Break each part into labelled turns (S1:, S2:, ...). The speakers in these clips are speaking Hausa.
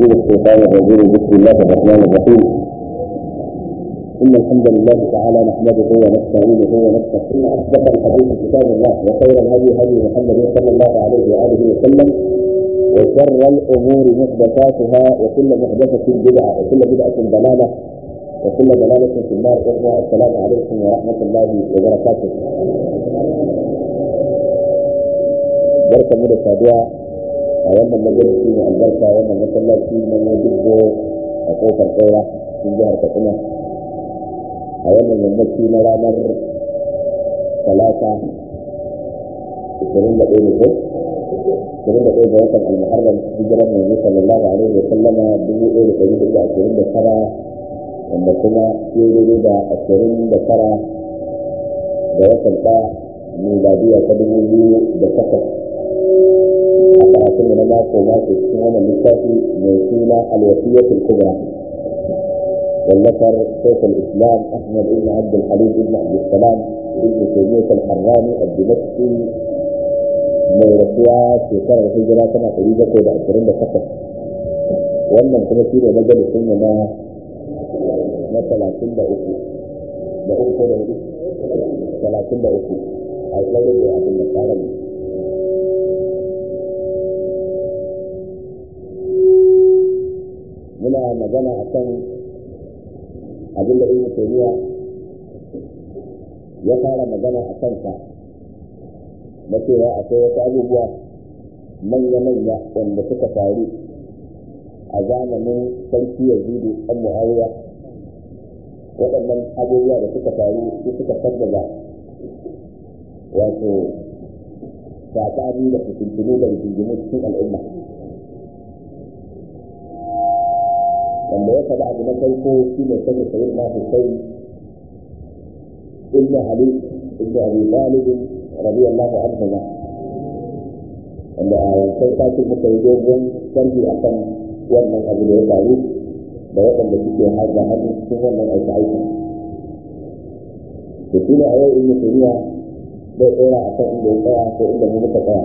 S1: من الشيطان الرجيم بسم الله الرحمن الرحيم إن الحمد لله تعالى نحمده ونستعينه ونستغفره أصدق الحديث كتاب الله وخير الهدي هدي محمد صلى الله عليه وآله وسلم وشر الأمور محدثاتها وكل محدثة بدعة وكل بدعة ضلالة وكل ضلالة في النار إخوة السلام عليكم ورحمة الله وبركاته بركة من السادية a wannan majalisi mai albarka wannan masallaci na mojibbo a kofar kaura cikin jihar katsina a wannan yammaci na ranar talata 21 ne ko 21 ga watan al-muharram hijirar manzo sallallahu alaihi wa sallama 1429 wanda kuma ya daidai da 29 ga watan ɗaya miladiya ta 2008 karatun na mako mako cikin wannan littafi mai suna alwasiyatul kubra wallafar shaykh al-islam ahmad ibn abd al-halim ibn abd salam ibn taymiyyah al-harrani ad-dimashqi mai rasuwa shekarar hijira tana ɗari bakwai da ashirin da takwas wannan kuma shi ne majalisun mu na na talatin da uku da uku ko da hudu talatin da uku a ɗaure da abin da tsara ne muna magana a kan abin da ibn taymiya ya fara magana a kansa na cewa akwai wasu abubuwa manya-manya wanda suka faru a zamanin sarki yazidu ɗan mu'awiya waɗannan abubuwa da suka faru su suka sabbaba wato saɓani da fitintunu da rigingimu cikin al'umma wanda ya faɗa abu na farko shi ne sanya sayin na Hussein ibn Ali ibn Abi Talib radiyallahu anhu ma wanda a wancan satin muka yi dogon sharhi akan wannan abu da ya faru da waɗanda suke haɗa hannu cikin wannan aika aika to shi ne a yau ibn Taymiya zai tsaya akan inda ya tsaya ko inda mu muka tsaya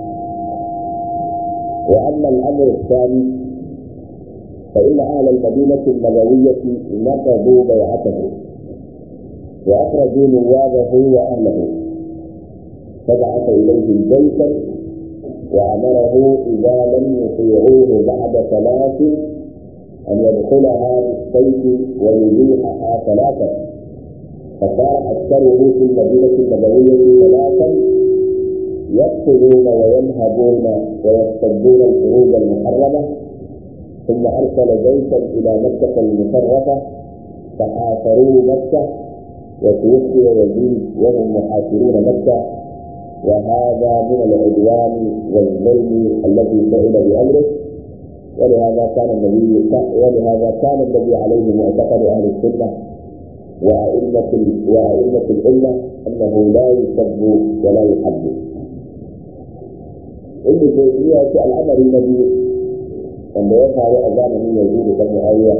S1: wa amma al-amr الثاني فإن أهل المدينة النبوية نقضوا بيعته وأخرجوا نوابه وأهله فبعث إليهم جيشا وأمره إذا لم يطيعوه بعد ثلاث أن يدخلها بالسيف ويبيحها ثلاثا فصار أكثره في المدينة النبوية ثلاثا يقتلون وينهبون ويصطدون الحروب المحرمة ثم أرسل جيشا إلى مكة المشرفة فحاصروا مكة وتوفي يزيد وهم محاصرون مكة وهذا من العدوان والظلم الذي فعل بأمره ولهذا كان النبي ولهذا كان النبي عليه معتقد أهل السنة وأئمة وأئمة الأمة أنه لا يسب ولا يحب. ابن تيمية الأمر النبي wanda ya faru a zamanin yanzu da kan mu'awiya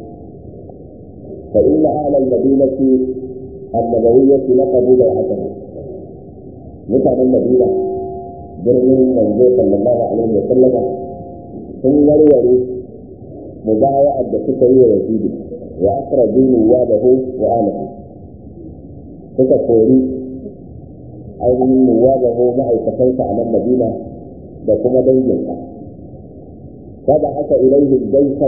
S1: fa inna ahla al-madinati an-nabawiyyati laqabu bai'atan mutanen madina birnin manzo sallallahu alaihi wa sallama sun warware mubaya'ar da suka yi wa yazidi wa akhraju nuwabahu wa alihi suka kori ainihin nuwabahu ma'aikatansa a nan madina da kuma danginsa فبعث إليهم جيشا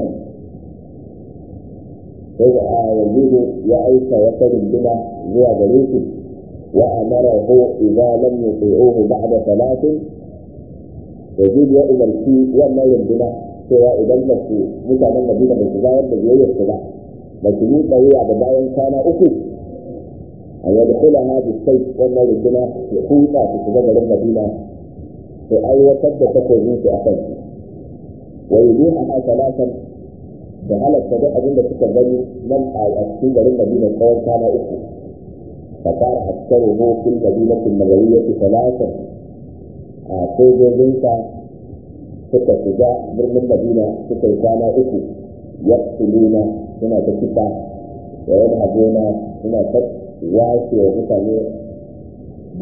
S1: يزيد يعيش وكل بنا زوى جريس وأمره إذا لم يطيعوه بعد ثلاث يزيد يؤمن فيه وما يمدنا سوى إذا لم مثلا المدينة بالتزايد بجوية السبع لكن يطيع بباين كان أكو أن يدخلها بالسيف وما يمدنا يحوطا في سبب المدينة في أي وقت تكون في أخذ ويبيعها ثلاثا فهل الصديق أظن تكبني من أكثر للمدينة قول كان أخو فصار أكثره في المدينة النبوية ثلاثا سوجو بنتا suka shiga birnin madina suka yi kwana uku ya tuluna suna ta kisa da wani abona suna ta washe wa mutane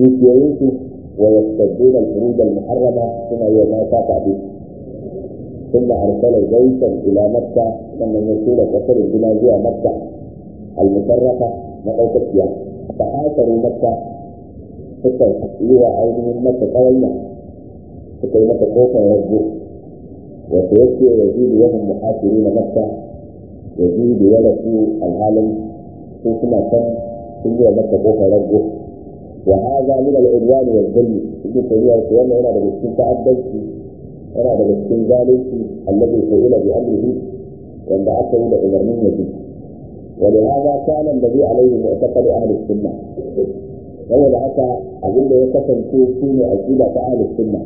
S1: dukiyoyinsu wa yastadduna al-furud al-muharrama suna yi wa mata tabi ثم أرسل جيشا إلى مكة ثم يسير قصر الدنيا جوا مكة المشرفة مقوتة فحاصروا مكة suka yi wa ainihin mata ƙawanya suka yi mata kofar rago wato yake ya ji da yawan muhasiri na mata ya ji da ya rasu alhalin sun suna kan sun yi wa mata kofar rago wa haza min al-udwan wal zulm ibn tayyiba ko wannan yana daga cikin ta'addanci yana daga cikin zalunci alladhi su'ila bi amrihi wanda aka yi da umarnin yaji ولهذا كان الذي عليه معتقد اهل السنه saboda haka abin da ya kasance shi ne aqida ta ahlus sunna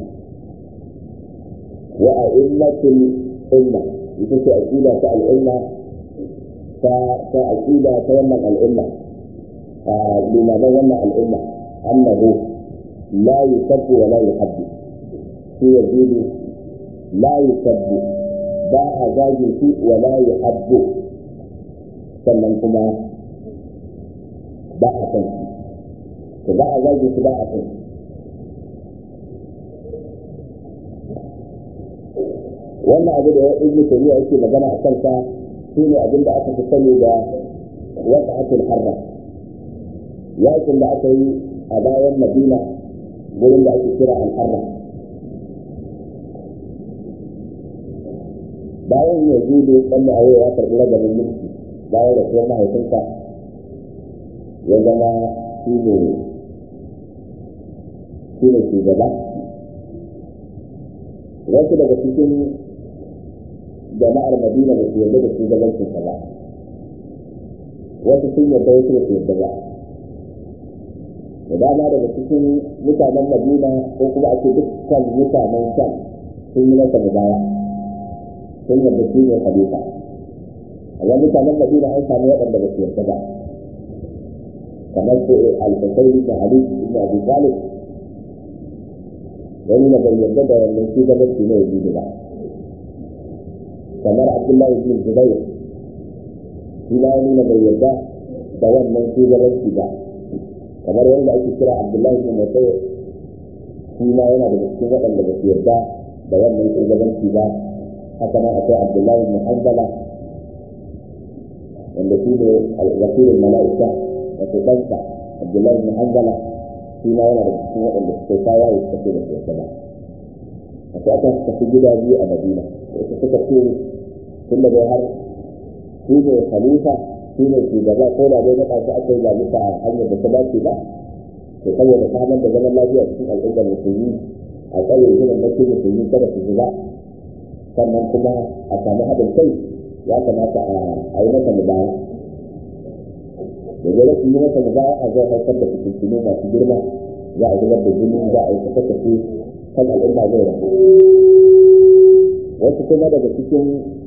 S1: wa a'immatul umma ita ce aqida ta al'umma ta ta aqida ta wannan al'umma a limaman wannan al'umma annahu la yusabbu wa la yuhabbu shi yajidu la yusabbu ba a zage shi wa la yuhabbu sannan kuma ba a san shi to ba a zage su ba a kai wannan abu da ibnu tayyiba yake magana a kansa shine abin da aka fi sani da waqatul harra yakin da aka yi a bayan madina gurin da ake kira al-harra bayan yazidu dan ayo ya karbi ragamin mulki bayan da kuma mahaifinsa ya zama shi ne shi ne shugaba wasu daga cikin jama'ar madina da su yarda da shugabancinsa ba wasu sun yarda wasu da su yarda ba da dama daga cikin mutanen madina ko kuma ake dukkan mutanen sham sun yi masa mubaya sun yarda shi ne khalifa amma mutanen madina an samu waɗanda ba su yarda ba kamar su al-husayn ibn ali ibn abi talib wani na bai yarda da wannan shugabanci ne yaji ba kamar abdullahi ibn zubair shi ma wani na bai yarda da wannan shugabanci ba kamar wanda ake kira abdullahi ibn musayyib shi ma yana da cikin waɗanda ba su yarda da wannan shugabanci ba haka nan akwai abdullahi ibn hanbala wanda shi ne wakilin mala'ika wato ɗansa abdullahi ibn hanbala shi ma yana da cikin waɗanda suka yi kaya ya suka da su ba akwai aka suka fi gida biyu a madina wasu suka ce tun da dai har shi ne khalifa shi ne shugaba ko da dai naɗa shi aka yi ba bisa hanyar da ta dace ba to saboda samar da zaman lafiya cikin al'ummar musulmi a tsare ginin mace musulmi kada su zuba sannan kuma a samu haɗin kai ya kamata a yi masa mubaya da zai rasu yi masa mubaya a zai haifar da fitintunu masu girma za a zubar da jini za a yi tafi kan al'umma zai rasu wasu kuma daga cikin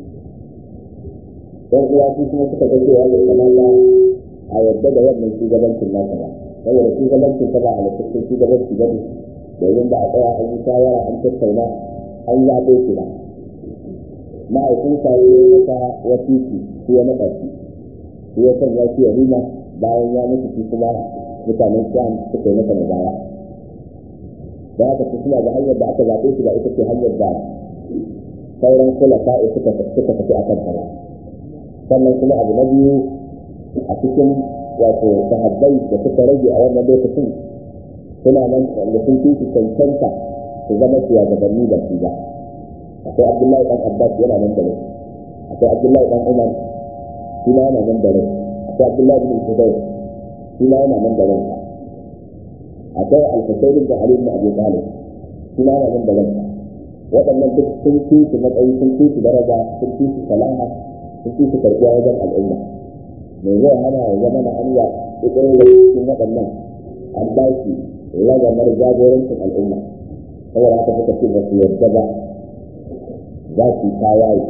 S1: ɗan uwa su kuma suka ga cewa bai kamata a yadda da wannan shugabancin nasa ba saboda shugabancin ta ba halittattun shugabanci ba ne domin ba a tsaya an yi shawara an tattauna an zaɓe shi ba ma'aikinsa ya yi masa wasiki shi ya naɗa shi shi ya sanya shi ya rima bayan ya mutu shi kuma mutanen sham suka yi masa mabaya da haka su suna da hanyar da aka zaɓe shi ba ita ce hanyar da sauran kula sa'i suka tafi a kanta ba sannan kuma abu na biyu a cikin wato sahabbai da suka rage a wannan lokacin suna nan da sun fi su cancanta su zama shugabanni da su ba akwai abdullahi dan abbas yana nan da rai akwai abdullahi dan umar shi ma yana nan da rai akwai abdullahi bin zubair shi ma yana nan da rai akwai al-husayn bin ali bin abi talib shi ma yana nan da rai waɗannan duk sun fi su matsayi sun fi su daraja sun fi su salaha sun fi su karɓuwa wajen al'umma mai zai hana ya zama na hanya ɗaya da cikin waɗannan an ba shi ragamar jagorancin al'umma saboda haka suka ce ba su yarda ba za su yi tawaye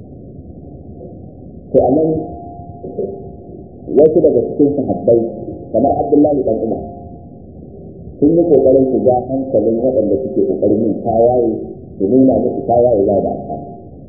S1: to a nan wasu daga cikin sahabbai kamar abdullahi dan umar sun yi kokarin su ja hankalin waɗanda suke kokarin yin tawaye su nuna musu tawaye ba da amfani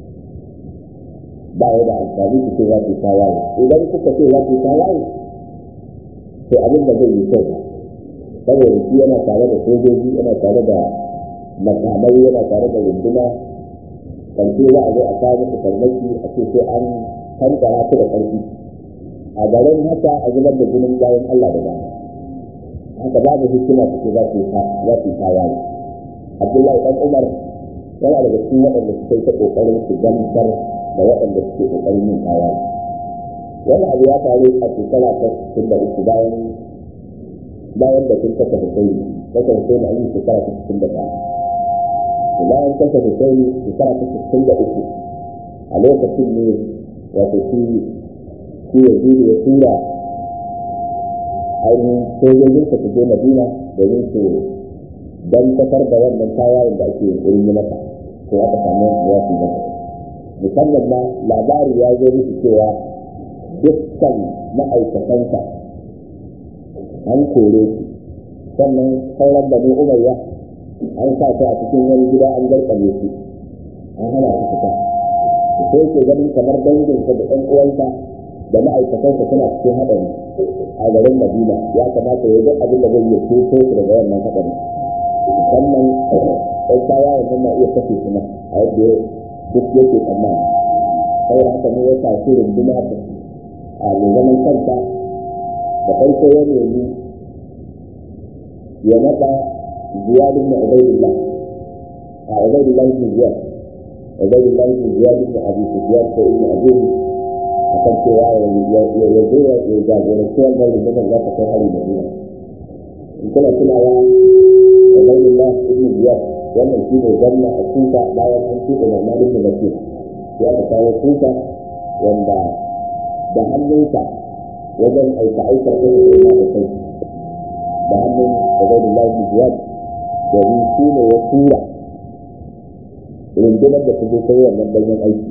S1: ba ya da amfani su ce za su yi tawaye idan kuka ce za su yi tawaye to abin da zai yi kyau ba saboda shi yana tare da sojoji yana tare da makamai yana tare da runduna ƙarshe za a zo a kawo musu farmaki a ce sai an kankara su da ƙarfi a garin haka a zubar da jinin bayan Allah da dama haka babu hikima su za su za su kaya ne Abdullahi dan Umar yana daga cikin waɗanda suka yi ta ƙoƙarin su gamsar da waɗanda suke ƙoƙarin yin kaya ne wani abu ya faru a shekara ta cikin da uku bayan bayan da sun kasa Hussein kasa Hussein a yi shekara ta cikin da ɗaya bayan kasa Hussein shekara ta cikin da uku a lokacin ne wato shi shi ya zuri ya tura ainihin sojojin su je Madina domin su don tafar da wannan tawayen da ake yunkurin yi masa ko aka samu ya fi masa musamman ma labari ya zo musu cewa dukkan ma'aikatansa an kore su sannan sauran bani umayya an sa su a cikin wani gida an garkame su an hana su fita sai ke ganin kamar danginsa da ɗan uwansa da ma'aikatansa suna cikin haɗari a garin madina ya kamata ya duk abin da zai iya ceto su daga wannan haɗari musamman ɗan kaya wannan na iya kashe su a yadda duk yake tsammani saboda haka ne ya tashi runduna a mai zaman kanta da farko ya nemi ya naɗa ziyad ibn ubaydillah a ubaydillah ibn ziyad ubaydillah ibn ziyad ibn abi sufyan ko ibn abi akan cewa ya zo ya jagoranci wannan rundunar za ta kai hari madina in kuna tunawa ubaydillah ibn ziyad wannan shi ne gwamna a kuka bayan an tuɗe na malin da bakir sai aka kawo kuka wanda da hannunsa wajen aika aikar ɗin da da kai da hannun ubaydillah ibn ziyad domin shi ne ya tura rundunar da ta je kai wannan danyen aiki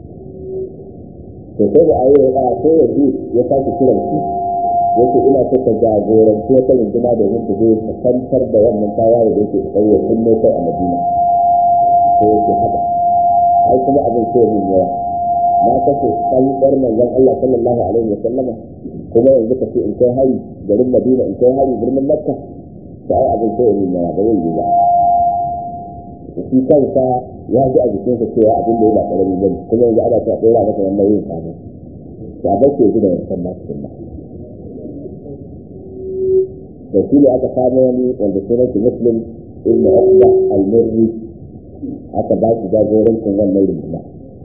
S1: to sai da ayi ya sai yanzu ya sake kiran shi yake ina so ka jagoranci wata runduna domin ku je ka kantar da wannan tawaye da yake tsaye ya kunne kai a madina ko yake haka ai kuma abin sai min yawa na kace kan dar manzon Allah sallallahu alaihi wa sallama kuma yanzu ka ce in kai hari garin Madina in kai hari birnin Makka to ai abin sai min yawa ba zai yi ba shi kansa ya ji a jikinsa cewa abin da ya ba karami ba kuma yanzu ana ta dora masa wannan yin sabo ya ba ke ji da wancan ba cikin ba da shi ne aka samu wani wanda sunan shi muslim ibn Uqba al-Murri aka ba shi jagorancin wannan runduna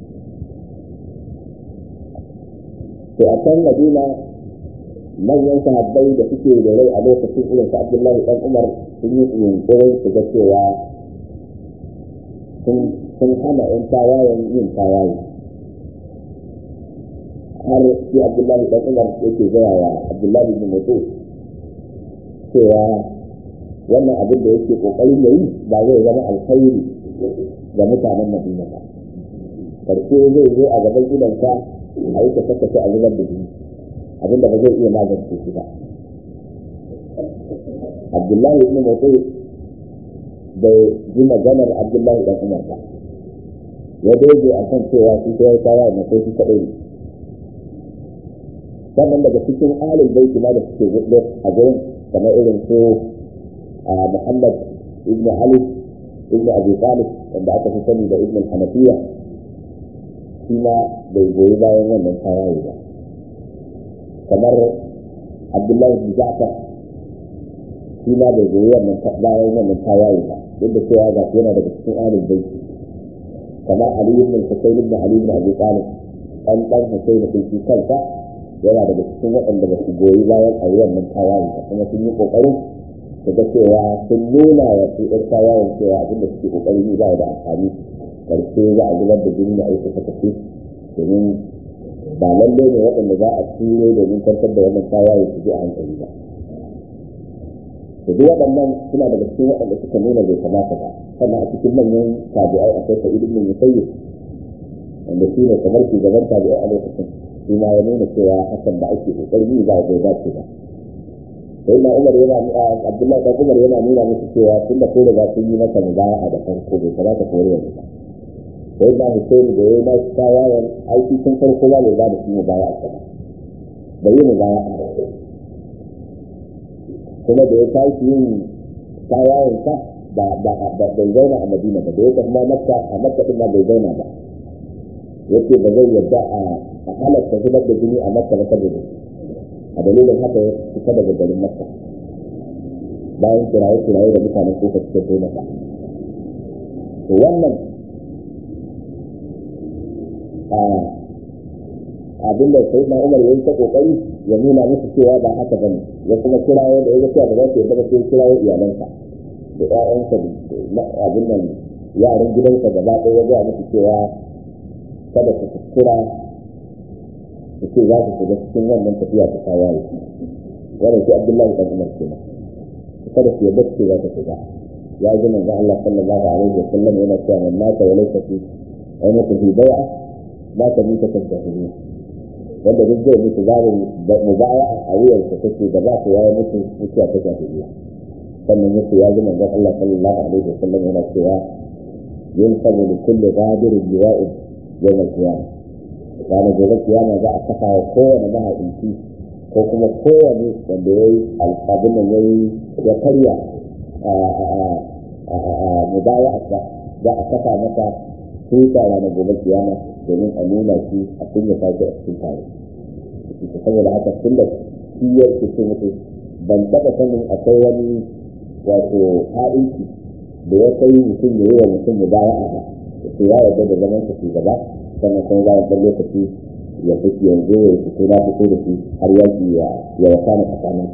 S1: to a can Madina manyan sahabbai da suke da rai a lokacin irin su Abdullahi dan Umar sun yi yunkurin su ga cewa sun hana ‘yan tawayen yin tawaye har shi abdullahi dan umar yake gaya wa abdullahi bin mutu cewa wannan abin da yake kokarin ya yi ba zai zama alkhairi ga mutanen madina ba karshe zai zo a gaban gidansa a yi ta saka a zubar da jini abin da ba zai iya magance shi ba abdullahi bin mutu bai ji maganar abdullahi dan umar ba ya doge a kan cewa su ta kawo na kai su kaɗai ne sannan daga cikin alil baiti ma da suke gudu a gurin kamar irin su muhammad ibn ali ibn abi talib wanda aka fi sani da ibn hanafiya shi ma bai goyi bayan wannan tawaye ba kamar abdullahi bin ja'far shi ma bai goyi wannan bayan wannan tawaye ba duk da cewa ga yana daga cikin alil baiti kamar Ali ibn Husayn ibn Ali ibn Abi Talib an dan Husayn din shi kansa yana daga cikin waɗanda ba su goyi bayan a wannan tawaye ba kuma sun yi kokarin su ga cewa sun nuna wa su ɗan tawayen cewa abin da suke kokarin yi ba da amfani karshe za a zubar da jini da aiki sakaci domin ba lalle ne waɗanda za a turo domin kwantar da wannan tawaye su ji a hankali ba da duk waɗannan suna daga cikin waɗanda suka nuna bai kamata ba sannan a cikin manyan tabi'ai akwai sa'id ibn musayyib wanda shi ne kamar shugaban tabi'ai a lokacin shi ma ya nuna cewa hakan da ake kokari yi ba bai dace ba sai na umar yana abdullahi dan umar yana nuna musu cewa tun da ko da sun yi masa mubaya'a da farko bai kamata ko yanzu ba sai na husaini da ya yi na tawayen aiki tun farko ba bai ba da shi mubaya'a ba bai yi mubaya'a kuma da ya tashi yin tawayen sa ba ba bai zauna a madina ba da ya tafi ma makka a makka din ma bai zauna ba yace ba zai yarda a halatta zubar da jini a makka ba saboda a dalilin haka ya fita daga garin makka bayan kiraye kiraye da mutanen kuka suka so masa to wannan abin da sai na umar yayi ta kokari ya nuna musu cewa ba haka bane ya kuma kirawo da ya cewa ba za su yarda ba sai kirawo iyalansa da ƴaƴansa da abin nan yaran gidansa gaba ɗaya ya gaya musu cewa kada su kuskura su ce za su shiga cikin wannan tafiya ta tawaye wannan shi abdullahi dan umar kenan kada su yarda su ce za su shiga ya ji manzo Allah sallallahu alaihi wa sallam yana cewa man mata wa laysa fi ayyuka fi bai'a ma ta mita ta jahiliya wanda duk zai mutu babu mubaya a wuyarsa take da za su yayi mutu mutuwa ta jahiliya sannan yake ya ji manzo Allah sallallahu alaihi wa sallam yana cewa yin sabu da kulle gadirin jiwa'in yau mai kiyama ranar gobe kiyama za a kafa wa kowane mahaɗinci ko kuma kowane wanda ya yi alfabin nan ya yi ya karya mubaya a za a kafa masa tuta ranar gobe kiyama domin a nuna shi a kunya sake a cikin tare saboda haka tun da shi ya ce mutu ban taɓa sanin akwai wani wato ha'inci da ya kai mutum da yi wa mutum mubaya a ba sai ya yarda da zaman sa shugaba sannan kuma bayan ɗan lokaci ya fito yanzu ya fito na fito da shi har yaki ya ya wasa na tsakanin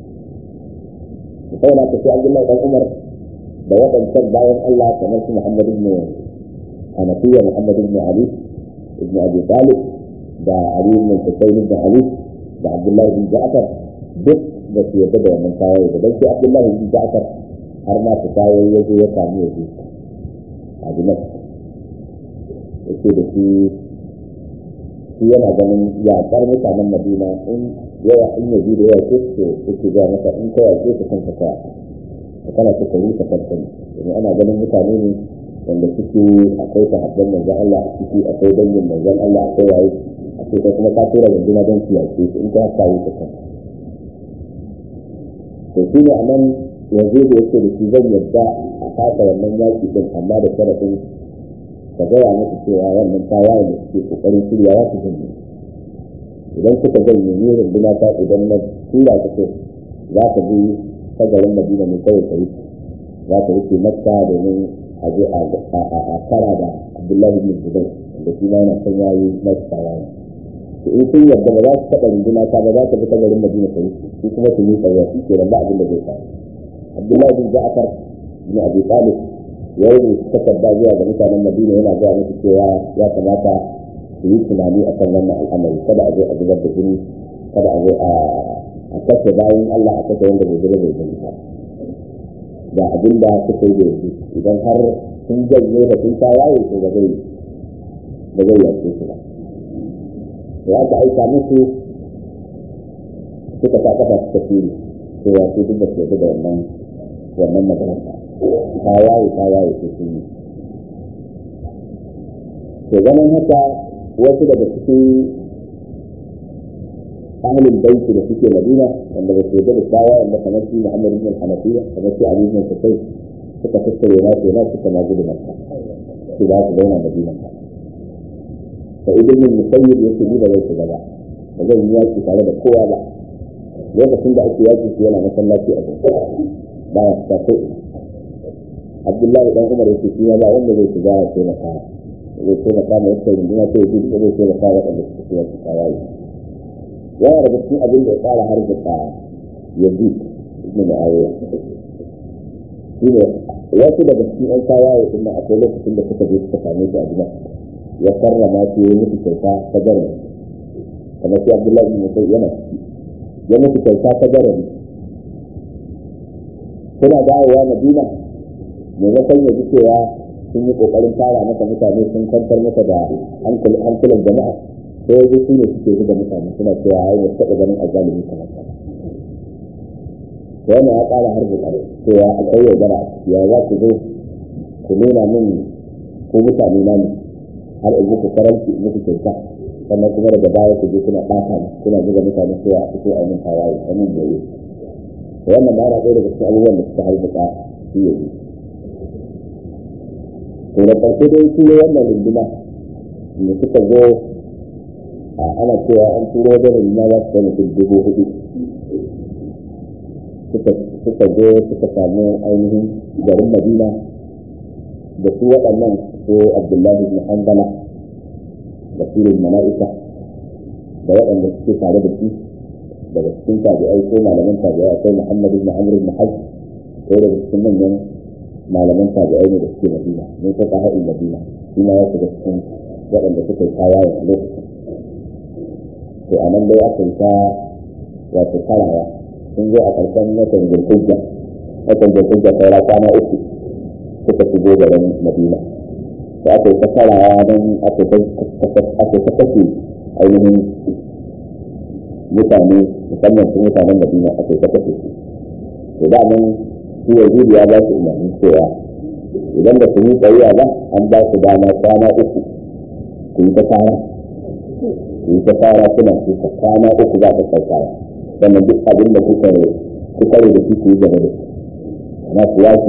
S1: su sai na tafi Abdullahi dan Umar da waɗancan bayan Allah kamar su Muhammad ibn Hanafiya Muhammad ibn Ali ibn Abi Talib da Ali ibn Husayn ibn Ali da Abdullahi ibn Ja'far duk da su yarda da wannan tawaye da dan shi Abdullahi ibn Ja'far har ma ta tawaye ya zo ya samu ya zo a Dimashq yake da shi shi yana ganin yaƙar mutanen madina in yawa in yaji da yawa ce su yake ga masa in ka yaƙe su kanka ka ka kana so ka rusa kanka ne domin ana ganin mutane ne wanda suke akwai sahabban manzon Allah a ciki akwai dangin manzon Allah akwai waye a ce kai kuma ka tura rundunar don su yaƙe su in ka haka rusa kanka to shi ne a nan yanzu da yake da shi zan yadda a kasa wannan yaƙi din amma da sharafin ka gaya musu cewa wannan tawaye da suke kokarin shiryawa su janye idan suka janye ne runduna ta idan na tura ta ce za ta bi sagarin madina ne kawai ta wuce za ta wuce makka domin a je a kara da abdullahi bin zubair da shi ma yana son yayi masu tawaye to in sun yarda ba za su taɓa runduna ta ba za ta bi sagarin madina ta wuce su kuma su yi tsayuwa shi ke ba abin da zai faru abdullahi bin ja'far bin abi talib ya yi takarda zuwa ga mutanen madina yana zuwa musu cewa ya kamata su yi tunani a kan wannan al'amari kada a zo a zubar da jini kada a zo a kashe bayan allah a kashe wanda bai zuba bai gani ba da abin da suka yi da yanzu idan har sun janye da sun ta yaye to ba zai ba zai yanke su ba ya aka aika musu suka sa kafa suka fili cewa su duk da su da wannan wannan maganar ta waye ta waye su sun yi to ganin haka wasu daga cikin ahlul baiti da suke madina wanda ba su da tawa wanda kamar shi muhammad ibn hanafiya kamar shi ali ibn sufai suka tattare na su na suka ma gudu makka su za su zauna madina fa ibn musayyib yake ni da zai shiga ba ba zan yi yaki tare da kowa ba lokacin da ake yaki su yana masallaci a cikin ba ya fita ko abdullahi dan umar yake shi ba wanda zai shiga ya taimaka zai taimaka mai yake runduna sai ya gudu zai taimaka waɗanda suka fi wasu kawaye yana daga cikin abin da ya tsara har da ta yanzu ibn mu'awiya shi ne wasu daga cikin ɗan kawaye din nan akwai lokacin da suka je suka same shi a gida ya karrama shi ya musu kyauta ta garin kamar shi abdullahi ibn musayyib yana ya musu kyauta ta garin suna dawowa madina maimakon ya ji cewa sun yi kokarin tara masa mutane sun kwantar masa da hankulan jama'a sai yanzu su ne suke zuba mutane suna cewa ai ne taɓa ganin azalimi kamar ka wannan ya ƙara har da ƙare cewa akwai yaudara ya za ku zo ku nuna min ko mutane na ne har in muku karanci in muku kyauta sannan kuma daga baya ku je kuna ɓata kuna zuba mutane cewa a fito a min tawaye a min yayi wannan ba na ɗaya daga cikin abubuwan da suka harbuka shi yanzu to da ƙarshe dai shi ne wannan runduna da suka zo ana cewa an turo da runduna za su kai mutum dubu hudu suka zo suka samu ainihin garin madina da su waɗannan ko abdullahi ibn hanbala da filin mala'ika da waɗanda suke tare da shi daga cikin tabi'ai ko malaman tabi'ai akwai muhammad ibn amr ibn hajj ko daga cikin manyan malaman tabi'ai ne da suke madina mun ta ka haɗin madina shi ma ya shiga cikin waɗanda suka yi kaya a lokacin to a nan dai aka yi ta wato karawa sun zo a ƙarshen watan zulhijja watan zulhijja saura kwana uku suka shigo garin madina da aka yi ta karawa don aka yi ta kashe ainihin mutane musamman su mutanen madina aka yi ta kashe su to da nan shi yazidi ya ba su umarni cewa idan da su yi tsayuwa ba an ba su dama kwana uku ku yi ta fara ku yi ta fara suna su ta kwana uku za ta saukawa sannan duk abin da kuka kuka da shi ku yi gaba da su amma su yaki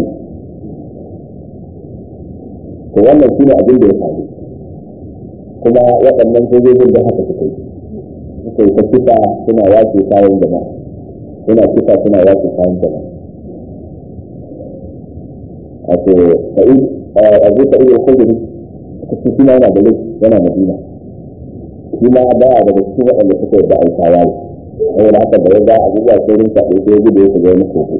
S1: to wannan shine abin da ya faru kuma waɗannan sojojin da haka suka yi suka yi ta kisa suna yaki kayan jama'a suna kisa suna yaki kayan jama'a wato sa'id abu sa'id al-khudri kace shi ma yana da laifi yana madina shi ma ba a daga cikin waɗanda suka yi da alkawa ne saboda haka da ya ga abubuwa sai rinka ɗauke ya gudu ya shiga wani kogo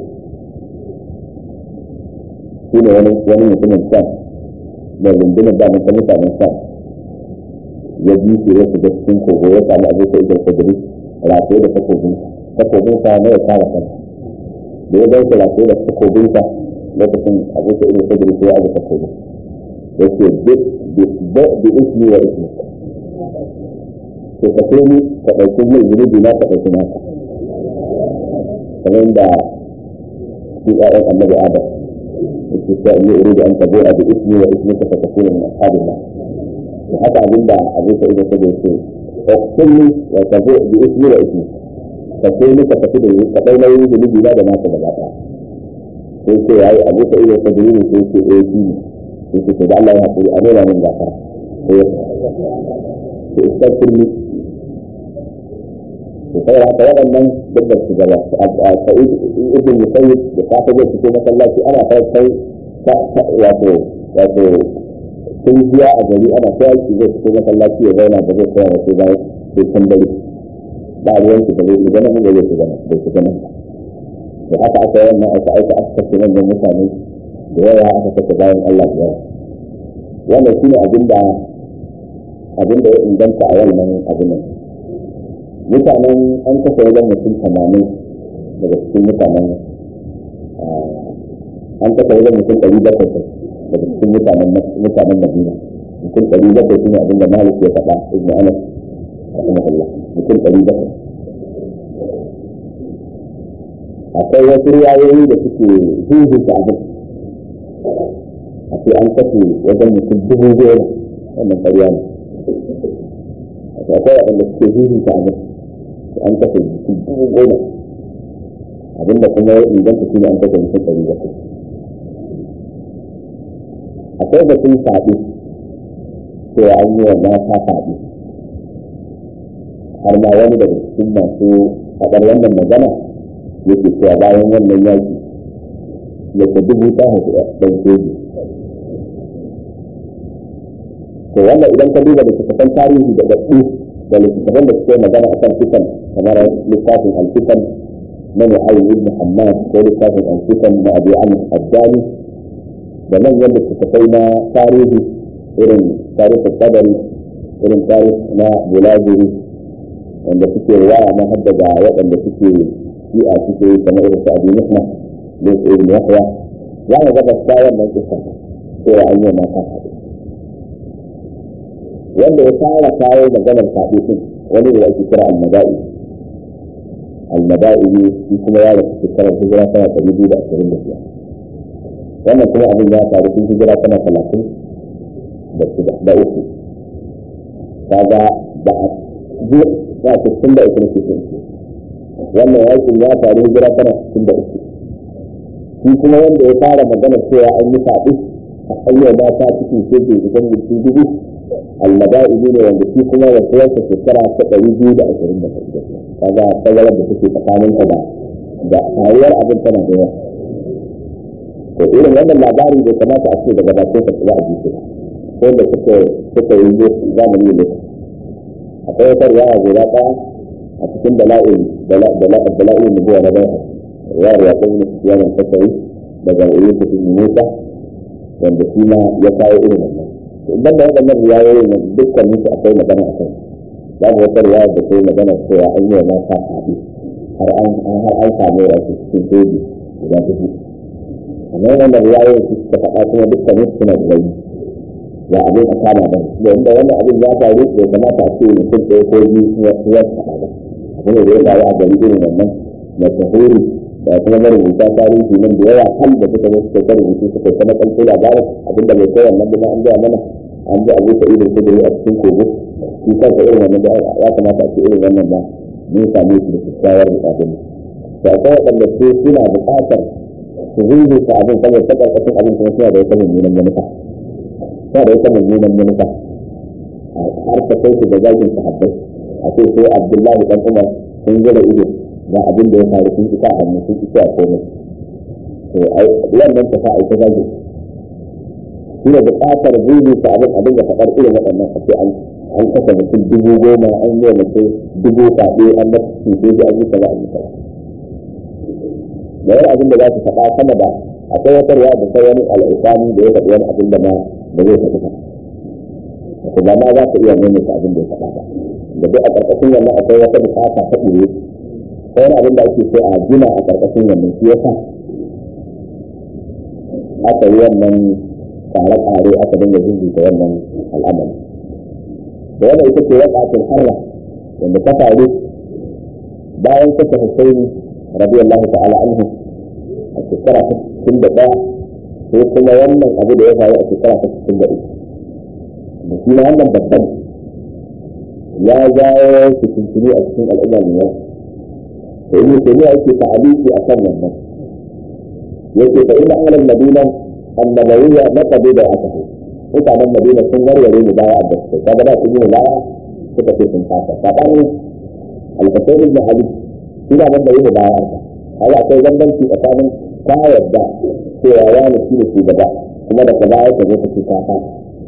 S1: shi ne wani wani mutumin sam da rundunar da ta mutanen sam ya bi shi ya shiga cikin kogo ya samu abu sa'id al-khudri rataye da takobinsa takobinsa na ya kare kansa da ya dauke rataye da takobinsa lokacin abu ta ilu sadri ko abu ta kogo yake bi ismi wa ismi to ka so ni ka ɗauki mai zunubi na ka ɗauki naka kamar da shi ɗayan annabi adam yake sa ni uridu an tabo a bi ismi wa ismi ka ka tafi min ashabin na to haka abinda abu ta ilu sadri ce ɗauki wa tabo bi ismi wa ismi ka so ni ka tafi da ka ɗau nauyin zunubi na da naka gaba ɗaya sai ce yayi abu ta iya ta dalilin sai ce eh shi ne sai ce da Allah ya haƙuri a nuna min gafara sai ya iskar ni to sai haka waɗannan duk da su gaba a sa'id ibn musayyib da safa zai fito masallaci ana kai kai wato wato sun biya a gari ana kai shi zai fito masallaci ya zauna da zai koya wasu bayan sai can dare ba ruwan shi da zai shiga nan da zai shiga nan bai shiga nan ba da haka aka yi wannan aka aika aka kashe manyan mutane da yawa aka kashe bayan Allah da yawa wannan shi ne abinda abinda ya inganta a wannan abin nan mutanen an kashe wajen mutum tamanin daga cikin mutanen an kashe wajen mutum ɗari bakwai daga cikin mutanen mutanen Madina mutum ɗari bakwai shi ne abinda Malik ya faɗa Ibn Anas rahimahullah mutum ɗari bakwai akwai wasu riwayoyi da suke zuzuta abin a ce an kashe wajen mutum dubu goma wannan ƙarya ne akwai waɗanda suke zuzuta abin an kashe mutum dubu goma abinda kuma ya inganta shi ne an kashe mutum ɗari bakwai akwai batun faɗi cewa an yi wa mata faɗi har ma wani daga cikin masu faɗar wannan magana yake cewa bayan wannan yaki yake dubu ta haifi ɗan soji to wannan idan ka duba littattafan tarihi da daɗu da littattafan da suke magana akan fitan kamar littafin alfitan na mu'ayyid ibn hammad ko littafin alfitan na abu amr addani da manyan littattafai na tarihi irin tarihin kadari irin tarihi na bulaguri wanda suke riwaya na haddada waɗanda suke shi'a suke kamar irin su abu nufna da su ibn yahya za mu gaba ta wannan kisan cewa an yi mata faɗi wanda ya fara kawo maganar faɗi din wani da ake kira al-mada'i al-mada'i shi kuma ya rasu shekarar hijira tana ɗari biyu da ashirin da biyar wannan kuma abin ya faru tun hijira tana talatin da shida da uku kaga ba a ji ba a cikin da uku nake son wannan yakin ya faru hijira tana cikin da uku shi kuma wanda ya fara magana cewa an yi faɗi hanyar mata cikin shirke kusan mutum dubu almada'idi ne wanda shi kuma da kowace shekara ta ɗari biyu da ashirin da hudu kaga tazarar da take tsakanin ka da da hawar abin tana da yawa to irin wannan labari bai kamata a ce daga bakin ka za a ji shi ko da suka suka yi zamani ne akwai wata riwaya guda ɗaya a cikin dala'il dala'il nubuwa na bai riwayar ya kuma yawan tasari daga yusuf ibn musa wanda shi ma ya kawo irin wannan idan da waɗannan riwayoyi ne dukkan musu akwai magana a kai babu wata riwaya da sai magana cewa an yi wa mata haɗe har an har an samu rasu cikin soji guda dubu amma wannan riwayoyin su suka faɗa kuma dukkan musu suna da rauni ba abin a kama ba da inda wannan abin ya faru bai kamata a ce mutum ɗaya ko biyu ya ya faɗa ba abin da ya faru a gari irin wannan mashahuri da kuma marubuta tarihi nan da yawa hal da suka zo suka rubutu suka kuma kalko labarin abinda bai kai wannan ba an gaya mana an ji abu sa'id da kudiri a cikin kogo shi kansa irin wannan da ya kamata a ce irin wannan ba mun same shi da kyakkyawar abin to akwai waɗanda su suna buƙatar su zuzu ta abin saboda ta ƙarƙashin abin kuma suna da wata mummunan manufa suna da wata mummunan manufa har ta kai su da zagin sahabbai a ce sai abdullahi dan umar sun zura ido ga abin da ya faru sun isa hannu sun isa a komai to wannan ta sa aika zagi shi ne buƙatar zuzu ta abin abin da faɗar irin waɗannan a ce an an kasa mutum dubu goma an yi mutum dubu kaɗe an mata cuce shi an yi kaza an yi kaza da wani abin da za su faɗa sama da akwai wata ruwa da sai wani al'isani da ya faɗi wani abin da ma da zai faɗi ba kuma ma za ka iya maimaita abin da ya faɗa ba da duk a ƙarƙashin wannan akwai wata buƙata ta ɓoye wani abin da ake so a gina a ƙarƙashin wannan shi yasa aka yi wannan tsare-tsare aka dinga zuzuta wannan al'amari da wannan ita ce waƙatin harra wanda ta faru bayan kasa Hussein radiyallahu ta'ala anhu a shekara ta cikin da ɗaya sai kuma wannan abu da ya faru a shekara ta cikin da uku da shi ma wannan babban ya jawo fitintini a cikin al'umma ne yau da yin tafiya yake ta'aliki a kan wannan yake fa inna ahlal madina annabawiyya naqadu da aka ce mutanen madina sun warware mu baya da su kaga da su yi baya suka ce sun fasa sabanin al-husayn ibn ali ina ban da yi baya ka kaga akwai bambanci tsakanin ka yadda cewa ya ne shi ne shugaba kuma da ka baya ka zo ka ci ka ba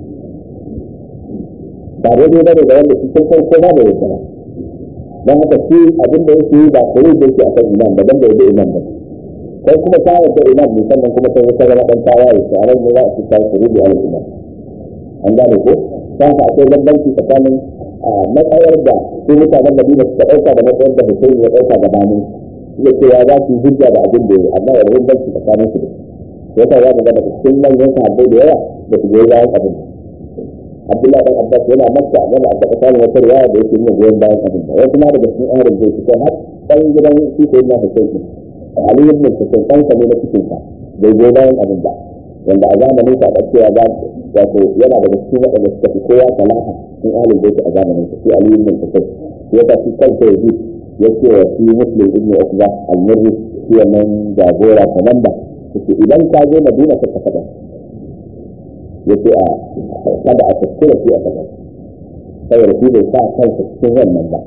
S1: daidai bane da wanda cikin farko ba da yadda ba don haka shi abin da yake yi ba kare da yake akan imam ba dan da yadda imam ba kai kuma ta yadda imam ne sannan kuma sai ka zama dan tawaye to a ran ne za a ci ta kare da imam an gane ko don haka akwai bambanci tsakanin matsayar da su mutanen Madina suka ɗauka da matsayar da Hussein ya ɗauka da bani da cewa za su yi hujja da abin da ya amma da bambanci tsakanin su da yasa za mu ga daga cikin manyan sahabbai da yawa da su goyi bayan abin Abdullahi dan Abbas yana Makka yana da samun wata riwaya da yake nuna goyon bayan abin da wasu ma daga cikin ahlul bayt ko har dan gidan shi ko na Hussein Ali ibn Hussein kan sa ne na cikin sa bai goyi bayan abin da wanda a zamanin sa da cewa ba wato yana daga cikin waɗanda suka fi kowa salaha cikin ahlul bayt a zamanin sa shi Ali ibn Hussein ya ta fi kansa ya ji ya ce wa shi Muslim ibn Uqba al-Murri shi wannan jagora komanda yake idan ka je Madina ka ka faɗa yake a kada a kuskura shi a kaza saboda shi bai sa kansa cikin wannan ba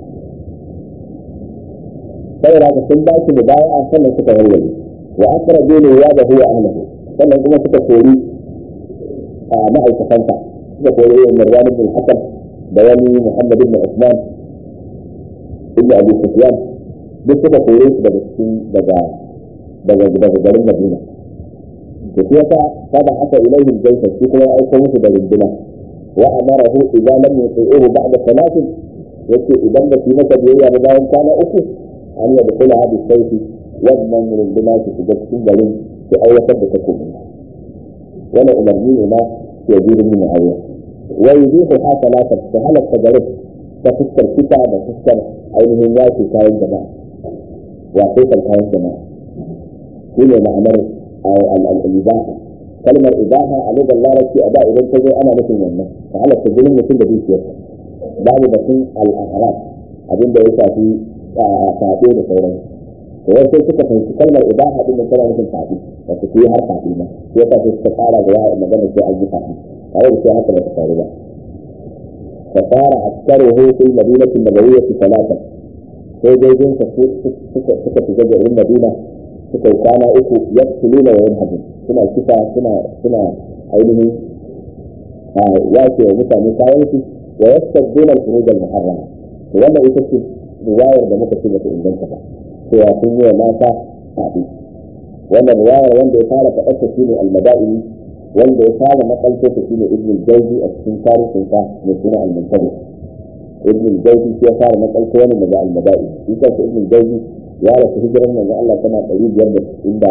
S1: saboda haka sun ba shi baya a sannan suka warware wa akara dole ya da huwa ahlahu sannan kuma suka kori a ma'aikatansa suka kori yin marwan ibn hasan da wani muhammad ibn usman ibn abi sufyan duk suka kore su daga cikin daga daga daga garin madina da shi yasa kada aka ilaihi jaisa shi kuma ya aiko musu da rinduna wa amarahu idan lam yusi'uhu ba'da salatin yace idan ba su masa biyayya ba bayan kwana uku an yi da kula hadi sauki wannan rinduna su shiga cikin garin su aiwatar da takobi wannan umarni ne na ke jirin min aure wa yuzihu ha salatan ta halatta garin ta fuskar kita da fuskar ainihin yaki kayan jama'a wato kan kayan jama'a shi ne ma'anar al-ibaha kalmar ibaha a lugar larabci a da idan ta zo ana nufin wannan ta halatta jinin mutum da dukiyarsa babu batun al-ahram abinda ya shafi saɓe da sauran to wasu suka fahimci kalmar ibaha din da tana nufin faɗi wato su yi har faɗi ma shi yasa sai suka ƙara da yawa magana sai an yi faɗi tare da sai haka ba ta faru ba فصار أكثره في المدينة النبوية ثلاثة sai dai jin suka suka shiga garin Madina suka yi kwana uku ya tulu da yawan hajji suna kisa suna suna ainihin yake wa mutane kayan su wa yastaduna al-furuj al-muharrama to wannan ita ce riwayar da muka ce bata inganta ba cewa sun yi wa mata sabi wannan riwayar wanda ya fara faɗar ta shine al-madaini wanda ya fara makalta ta shine ibn al-jawzi a cikin tarihin sa mai suna al-muntabi ibn al-jawzi shi ya fara makalta wannan daga al-madaini shi kansa ibn al-jawzi ya rasu hijiran manzon Allah tana 597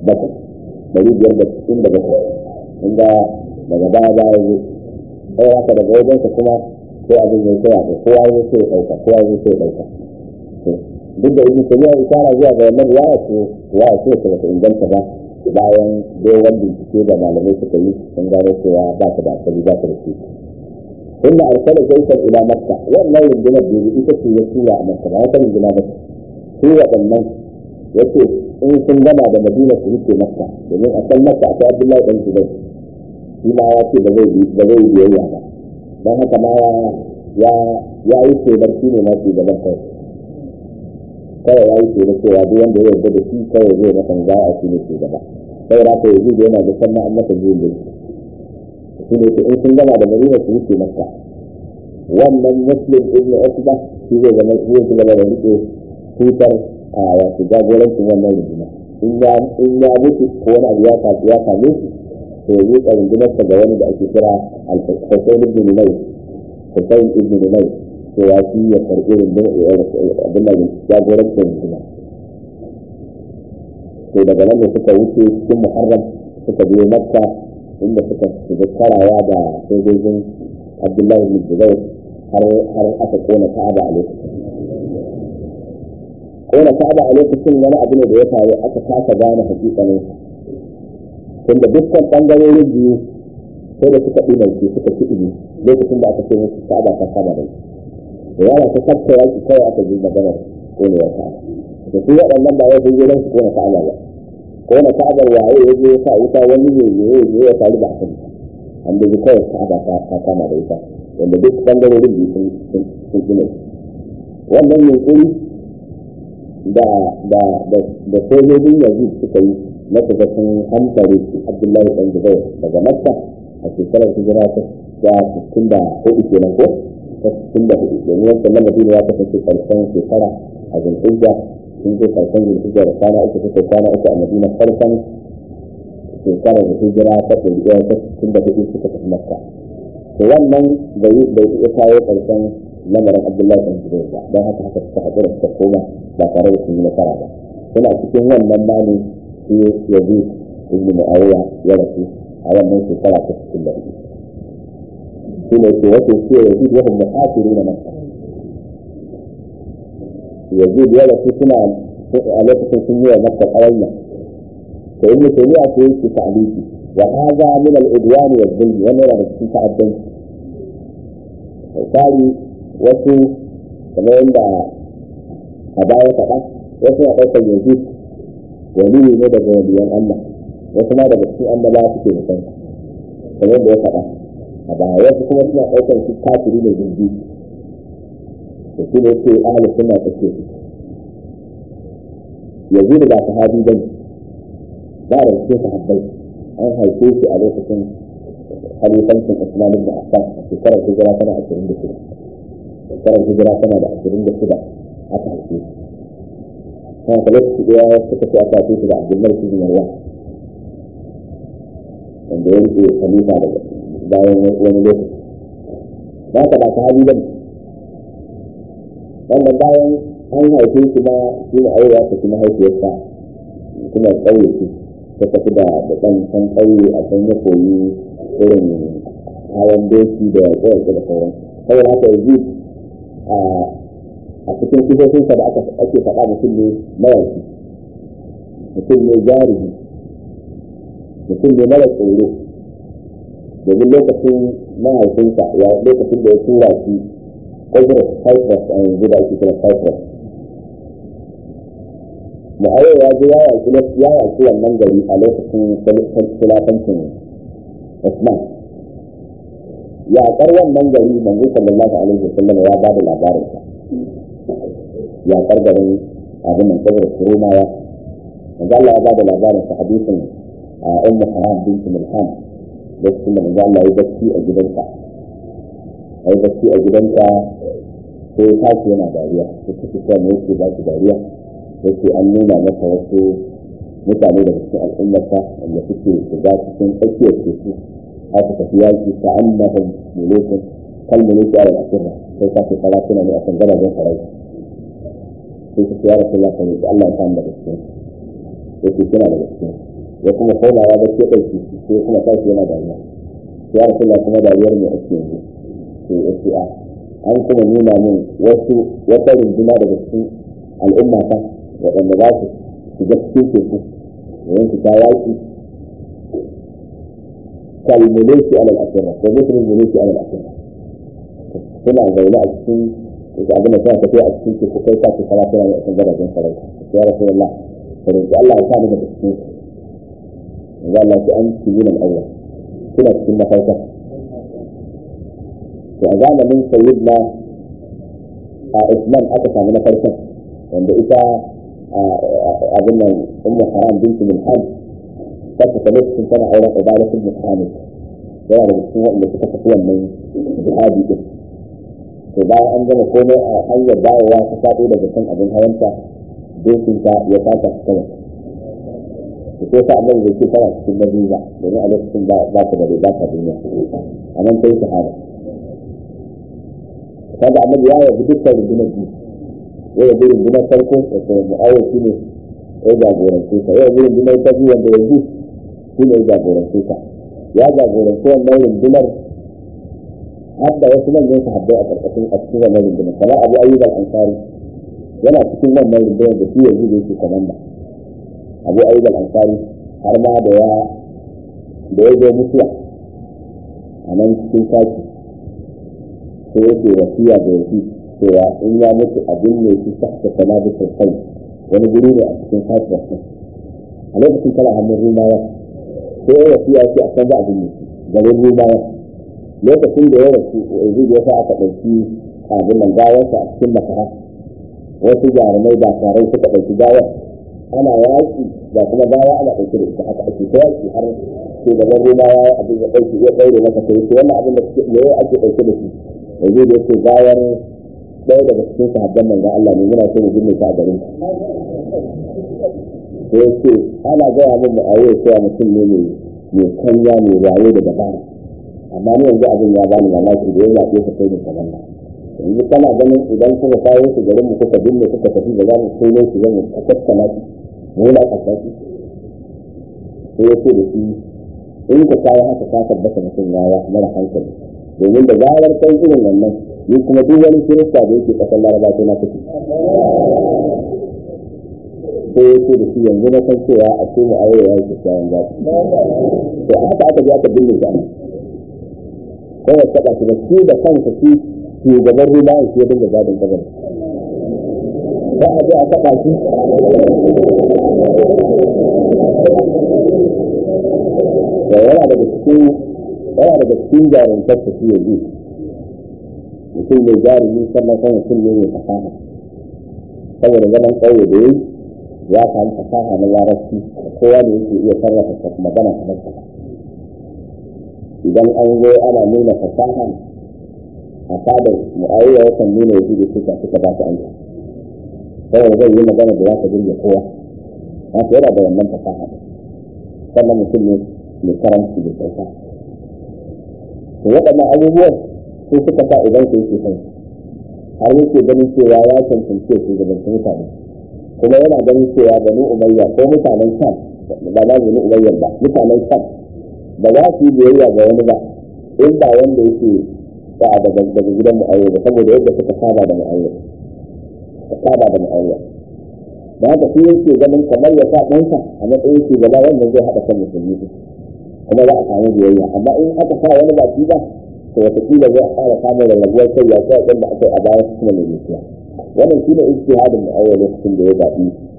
S1: 597 inda daga baya baya ne sai haka daga wajen ka kuma sai abin ya kira da kowa ya sai ya dauka kowa ya sai ya dauka duk da ibn tabiya isara zuwa ga wannan riwaya ce riwaya ce ta bata inganta ba bayan dogon bincike da malamai suka yi sun gano cewa ba ta da asali ba ta da shi inda arsala jaisar ila makka wannan rundunar da ita ce ya tura a makka ba wata runduna ba su waɗannan yace in sun gama da madina su rike makka domin a kan makka akwai abdullahi dan zubair shi ma ya ce ba zai ba zai biyayya ba don haka ma ya ya ya yi shedar shi ne masu gaban kai kawai ya yi shedar cewa duk wanda ya yarda da shi kawai zai masa za a shi ne shugaba sai da ka yi yana da sannan an masa biyu da shi ne in sun gama da madina su rike makka wannan muslim ibn usba shi zai zama shi zai gaba da rike tutar a wato jagorancin wannan rundunar in ya mutu ko wani abu ya ya same shi to ya rika rundunarsa ga wani da ake kira al-Husayn ibn Numay Husayn ibn Numay to ya fi ya karɓi rundunar abin da jagorancin rundunar to daga nan da suka wuce cikin Muharram suka biyo Makka inda suka shiga karawa da sojojin Abdullahi bin Zubair har har aka kona Ka'aba a lokacin kona Ka'aba a lokacin wani abu ne da ya faru aka kasa gane hakikanin tunda dukkan bangarorin biyu sai da suka ɗinarci suka ci ibi lokacin da aka ce musu Ka'aba ta kama da da yawa ta kafta yaki kawai aka ji maganar konewar Ka'aba da su waɗannan ba ya sun je don su kona Ka'aba ba kona Ka'aba waye ya je ya sa wuta wani ne ya yi ya faru da aka an da kawai Ka'aba ta kama da ita wanda duk bangarorin biyu sun sun sun wannan yunkuri da da da da sojojin yanzu suka yi na shiga sun hankali su abdullahi ɗan zubair daga makka a shekarar hijira ta ya sittin da hudu kenan ko ta sittin da hudu domin wancan na madina ya kasance karshen shekara a zulhijja sun je karshen zulhijja da kwana uku suka kwana uku a madina farkon shekarar hijira ta ɗari ɗaya ta sittin da hudu suka tafi makka to wannan bai bai iya kawo karshen lamarin abdullahi ɗan zubair ba don haka haka suka haɗu da suka koma ba tare da sun yi nasara ba suna cikin wannan ma ne shi yazi ibn mu'awiya ya rasu a wannan shekara ta cikin da shi ne ke wato shi yazi wa hum muhasiruna makka yazi ya rasu suna a lokacin sun yi wa makka kawanya to ibn taymiya ko yake ta'aliki wa hadha min al-udwan wa dhulm wa min al-cikin ta'addanci misali wasu kamar yadda a baya faɗa wasu na ɗaukar yanzu wani ne daga waliyan Allah wasu ma daga cikin annaba suke mutan kamar da ya faɗa a baya wasu kuma suna ɗaukar shi kafiri da jirgi da shi ne yake ahli sunna take yanzu da ba sahabi ba ne ba da cikin sahabbai an haife shi a lokacin halifancin Usman ibn Affan a shekarar hijira tana ashirin da shida shekarar hijira tana da ashirin da shida aka haife shi kan ka lokaci ɗaya suka ce aka haife shi da Abdullahi ibn Marwan wanda ya rike khalifa daga bayan wani lokaci ba ka ba sahabi ba ne wannan bayan an haife shi ma shi ne aure ya tafi mahaifiyarsa kuma ƙauye ce ta tafi da da ɗan can ƙauye a can ya koyi irin hawan doki da kowace da sauran saboda haka yanzu a cikin sifofinsa da ake faɗa mutum ne mayaki mutum ne jarumi mutum ne mara tsoro domin lokacin mahaifinsa ya lokacin da ya tura shi Cyprus Cyprus a yanzu da ake kira Cyprus mu'awiya ya ji ya yaki ya yaki wannan gari a lokacin khilafancin Usman yaƙar wannan gari manzo sallallahu alaihi wasallam ya ba da labarin sa yaƙar garin abin nan kabar Rumawa manzo Allah ya ba da labarin sa hadisin Ummu Haram bint Milhan lokacin da manzo Allah ya bacci a gidansa ai bacci a gidansa sai ya tashi yana dariya ya tafi cewa me yake ba shi dariya yake an nuna masa wasu mutane daga cikin al'ummarsa wanda suke shiga cikin tsakiyar teku haka tafi yaki ta annahum mulukun kal muluki ala al-asirra sai ka ce sarakuna ne a kan gadajen sarauta sai ka ce ya rasu lafiya ne Allah ya samu daga cikin yake suna daga cikin ya kuma komawa da ke ɗauki sai kuma tashi yana dariya ya rasu lafiya kuma dariyar mai ake yanzu sai ya ce a an kuma nuna min wasu wata runduna daga cikin al'umma ta waɗanda za su shiga cikin teku domin su ta yaƙi kalmuleki alal asirra ko mutum muleki alal asirra suna zaune a cikin da abin da suna tafiya a cikin teku kai sa su kala suna ne a cikin garajen sarauta ya rasu Allah sarauta Allah ya sa ni daga cikin ya Allah ki an ci yin al'awwal suna cikin mafarka to a zamanin sayyidina a Usman aka samu na farkon wanda ita abin nan ummu haram binti milhan ta ta lokacin tana auren ubadah ibn hamid yana da cikin wanda suka tafi wannan jihadi din to bayan an gama komai a hanyar dawowa ta faɗo daga kan abin hawanta dokinta ya fata su kawai da sai sa annabi bai ce tana cikin madina domin a lokacin ba ta da riga ta duniya a nan ta yi shahada kaga annabi ya yabi dukkan rundunar biyu ya yabi rundunar farko da kuma mu'awar shi ne ya jagorance ta ya yabi rundunar ta biyu wanda yanzu shi ne ya jagorance ta ya jagorance wannan rundunar har da wasu manyan sahabbai a karkashin a cikin wannan rundunar kamar abu ayyub al-ansari yana cikin wannan rundunar da shi yanzu da yake komanda abu ayyub al-ansari har ma da ya da ya zo mutuwa a nan cikin saki sai yake wasiya da yake cewa in ya mutu abin ne shi sahta sana da sosai wani guri ne a cikin saki a lokacin tana hannun rumawa sai ya wasiya ce a kan za abin ne garin rumawa lokacin da ya rasu yanzu da ya sa aka ɗauki abin nan gawarsa a cikin makara wasu jarumai ba tare suka ɗauki gawar ana yaƙi da kuma gawa ana ɗauke da ita haka ake ta yaƙi har shugaban rumawa ya abin ya ɗauki ya ɗaure masa sai ce wannan abin da me ake ɗauke da shi yanzu da yake gawar ɗaya daga cikin sahabban manzon Allah ne muna so mu binne ta a garin sai ya ce ana gaya min mu'awiya cewa mutum ne mai mai kanya mai wayo da dabara amma ni yanzu abin ya bani mamaki da ya zaɓe ka kai ne ka zanna yanzu kana ganin idan kuka kawo su garin mu kuka binne kuka tafi da za mu kai ne su zama a tattala shi mu na a tafi sai ya ce da shi in ka kawo haka ka tabbata mutum ya mara hankali domin da zarar kai irin wannan ni kuma duk wani kirista da yake kasar laraba sai na tafi sai ya ce da shi yanzu na san cewa a ce mu aure ya yi kyakkyawan zafi to haka aka je aka binne shi sai ya taɓa shi da shi da kansa shi shugaban ruba ya shi ya dinga gadin kabar ba a je a taɓa shi da yana daga cikin yana daga cikin jarumtar ta shi yanzu mutum mai jarumi sannan kan mutum ne mai fasaha saboda zaman ƙauye da yayi ya samu fasaha na larabci kowa ne yake iya sarrafa magana kamar sa idan an zo ana nuna fasaha a fadar mu'awiya ya kan nuna yaji da suka suka ba su aiki saboda zai yi magana da za ka jirge kowa haka yana da wannan fasaha sannan mutum ne mai karanci da kyauta to waɗannan abubuwan sun suka sa idan su yake son har yake ganin cewa ya cancance su gabancin mutane kuma yana ganin cewa bani umayya ko mutanen sam ba na bani umayya ba mutanen sam ba za su yi biyayya ga wani ba in ba wanda yake ba daga daga gidan mu'awiya ba saboda yadda suka saba da mu'awiya suka saba da mu'awiya da haka shi yake ganin kamar ya sa ɗansa a matsayin shugaba wanda zai haɗa kan musulmi kuma za a samu biyayya amma in aka sa wani ba shi ba to wataƙila zai fara samun rarrabuwar kai ya kai ɗan da aka yi a baya kuma mai gaskiya wannan shi ne ijtihadin mu'awiya lokacin da ya zaɓi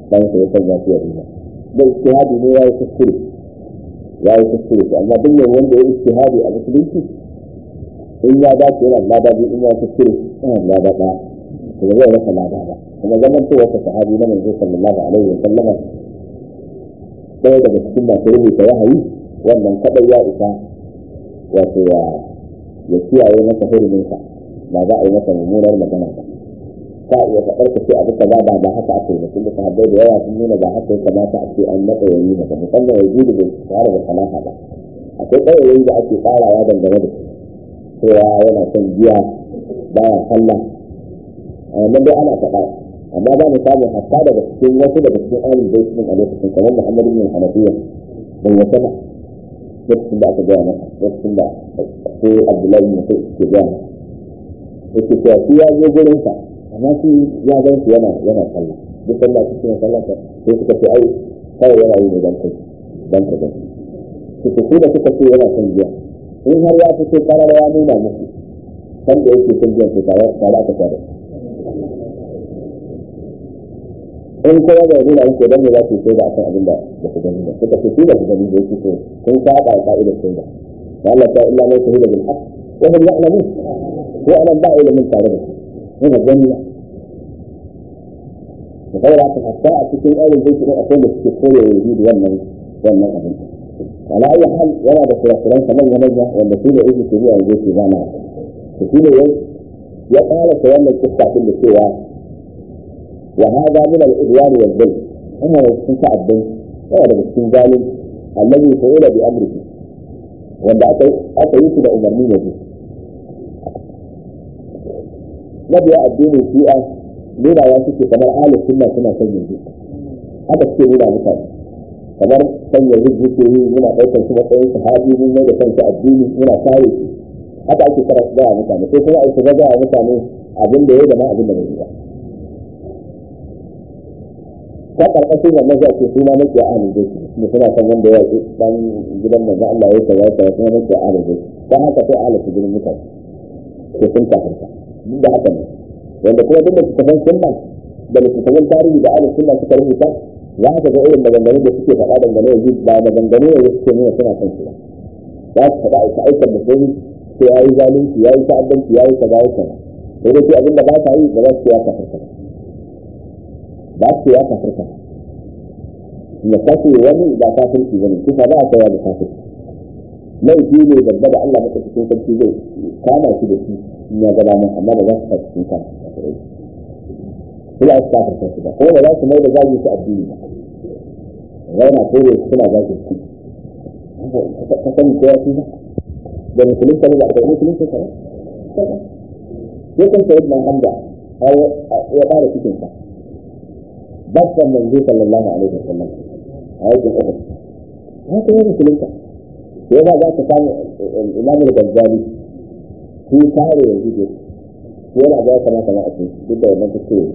S1: dan sa ya sanya shi ya rima da ijtihadi ne yayi kuskure yayi kuskure to amma duk ne wanda ya ijtihadi a musulunci in ya dace yana da lada in ya kuskure yana da lada ɗaya kuma zai rasa lada ba kuma zaman cewa ta sahabi na manzo sallallahu alaihi wa sallama ɗaya daga cikin masu rubuta wahayi wannan kadai ya isa wato ya ya kiyaye masa huruminsa ba za a yi masa mummunar magana ba ka iya faɗar ka ce abu kaza ba ba haka ake ba tunda sahabbai da yawa sun nuna ba haka ya kamata a ce an naɗa yayi ba musamman ya gudu da tsara da salaha ba akwai ƙwayoyi da ake tsarawa dangane da su cewa yana son giya baya sallah nan dai ana faɗa amma ba mu samu hatta daga cikin wasu daga cikin ahlul bait din a lokacin kamar Muhammad ibn Hanafiya bai wata ba lokacin da aka gaya masa lokacin da sai Abdullahi ibn Mas'ud ke gaya masa yake cewa shi ya zo gurin sa amma shi ya gan shi yana yana sallah duk sallah cikin sallah sai suka ce ai kawai yana yi ne dan kai dan ka gani su su da suka ce yana son giya in har ya fito karar ya nuna musu san da yake son giya to tare tare aka tare in kuma bai nuna muku dan ne za su sai da akan abin da ba su gani ba suka ce su da su gani da yake so kun saba ka'idar sai da Allah ta illa mai shahida bil haqq wa hum ya'lamun ko anan ba ilimin tare da su ne gani ba da kawai aka hatta a cikin aure zai shiga akwai da suke koya yahudu wannan wannan abin ala ayi hal yana da kurakuran sa manya manya wanda su ne yake ke zuwa yanzu ke zama to shi ne ya fara ta wannan kissa din da cewa wa hada min al-udwan wal dhulm ana da cikin ta'addin yana daga cikin zalim alladhi fa'ila bi amrihi wanda aka aka yi shi da umarni ne mabiya addinin shi'a nuna ya suke kamar ahlus sunna suna son yanzu haka suke nuna mutane kamar san yanzu suke yi muna ɗaukar su matsayin sahabi mun mai da kansu addini muna kare shi haka ake kara su gaya mutane sai kuma aiki gaya mutane abin da ya da ma abin da bai yi ba ta karkashin wannan za ce suna makiya ahlul bait da suna san wanda ya ce dan gidan manzo Allah ya kaza ta suna makiya ahlul bait dan haka sai ahlul gidan mutane ko sun kafirta duk da haka ne wanda kuma duk da littattafan sunna da littattafan tarihi da ahlus sunna suka rubuta za ka ga irin maganganun da suke faɗa dangane da ba maganganu ne da suke nuna suna son su ba za su faɗa aika aikan musulmi sai ya yi zalunci ya yi ta'addanci ya yi kaza ya kaza sai dai sai abinda ba sa yi ba za su ya kafirta ba su ya kafirta na kashe wani ba kafirci bane kusa ba a kaiwa da kafirci laifi ne babba da Allah maka cikin sarki zai kama shi da shi in ya gaba mun amma ba za su cikin kan kula su kafirta su ba kuma ba za su mai da zagi su addini ba zauna ko da suna zagi su ka sani ko ya ba da musulun ka ne ba da musulun ka ba ya kan sayar da hamza ya fara cikin sa babban manzo sallallahu alaihi wasallam a yakin uhud haka ya musulun ka sai ba za ka samu imam al-ghazali shi kare yanzu ne yana ga kamata ma a ce duk da wannan kuskure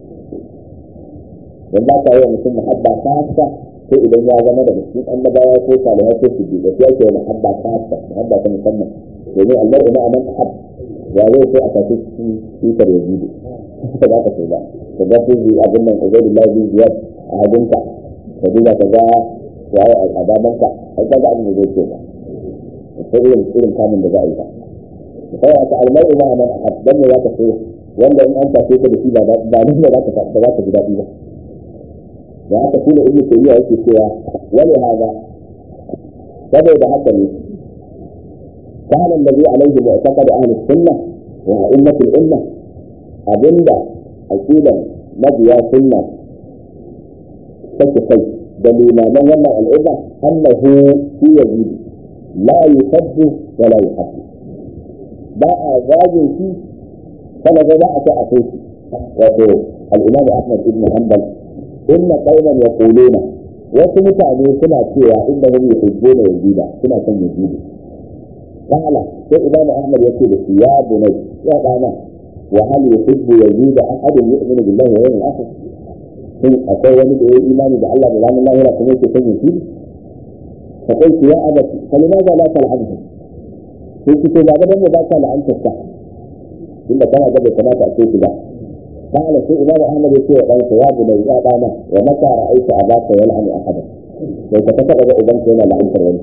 S1: dan ba ka yi mutum muhabba ta haka sai idan ya zama da cikin annabawa ko salihai ko su da sai ake muhabba ta haka muhabba ta musamman domin Allah ina aman ahab ya zai sai a tafi cikin tutar yazidu haka za ka sai ba ka ga sun yi abin nan ubaidullahi bin ziyad a hagunka ka duba ka ga waye a damanka ai ka ga abin da zai ce ba sai irin irin kamun da za a yi ba sai aka almai ma man ahab dan ne za ka so wanda in an tafi ka da shi ba ba nan da za ka da za ka ji daɗi ba da haka shi ne ibnu tayyiba yake cewa wani hada saboda haka ne kana alladhi alayhi mu'taqad ahli sunnah wa a'immatul ummah abinda aqidan mabiya sunna take kai da limaman wannan al'umma annahu fi yazid la yusabbu wa la yuhabbu ba a zagin shi kana ga za a ta a kai wato al-imam ahmad ibn hanbal inna qauman yaquluna wasu mutane suna cewa innahum yuhibbuna yazida suna son yazidi qala sai imam ahmad yace da shi ya bunai ya dana wa hal yuhibbu yazida ahadun yu'minu billahi wa yawmil akhir shin akwai wani da ya yi imani da Allah da ranar lahira kuma yake son yazidi fa kai ya abati falimaza la tal'anhu sai ki ce ba ga dan ba ka la'antar sa inda kana ga bai kamata a ce ki ba قال في إمام أحمد يقول أنت يا بني يا بانا ومتى رأيت أباك يلعن أحدا ليس كتب أبنك هنا لعنت الولد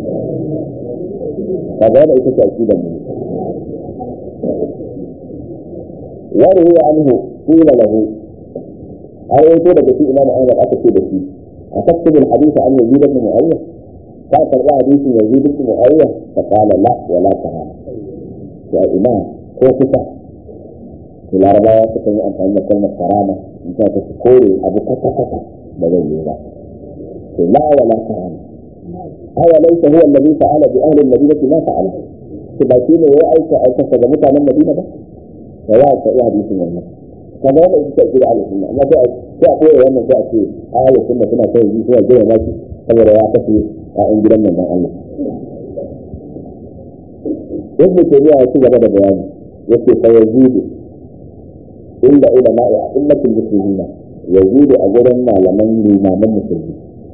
S1: فقال إيش تأكيدا منه وروي عنه قيل له أو يقول لك في إمام أحمد أكتب فيه أتكتب الحديث عن يزيد بن معاوية فأتى حديث يزيد بن معاوية فقال لا ولا تعالى يا إمام كيف larabawa sukan yi amfani da kalmar karama in ta ta kore abu kasa kasa da zai yi ba to la wala karama awa laysa huwa alladhi fa'ala bi ahli al-madinati ma fa'ala to ba shi ne ya aika aika ga mutanen madina ba da ya ta iya hadisin wannan kaga wannan ita ce ahli sunna amma sai sai a koya wannan sai a ce ahli sunna suna kai yi suna gaya maki saboda ya kace a in gidan manzon Allah yadda ke ya ci gaba da bayani yake fa yazidu inda ulama ya ummatul muslimina yazidu a gurin malaman limaman musulmi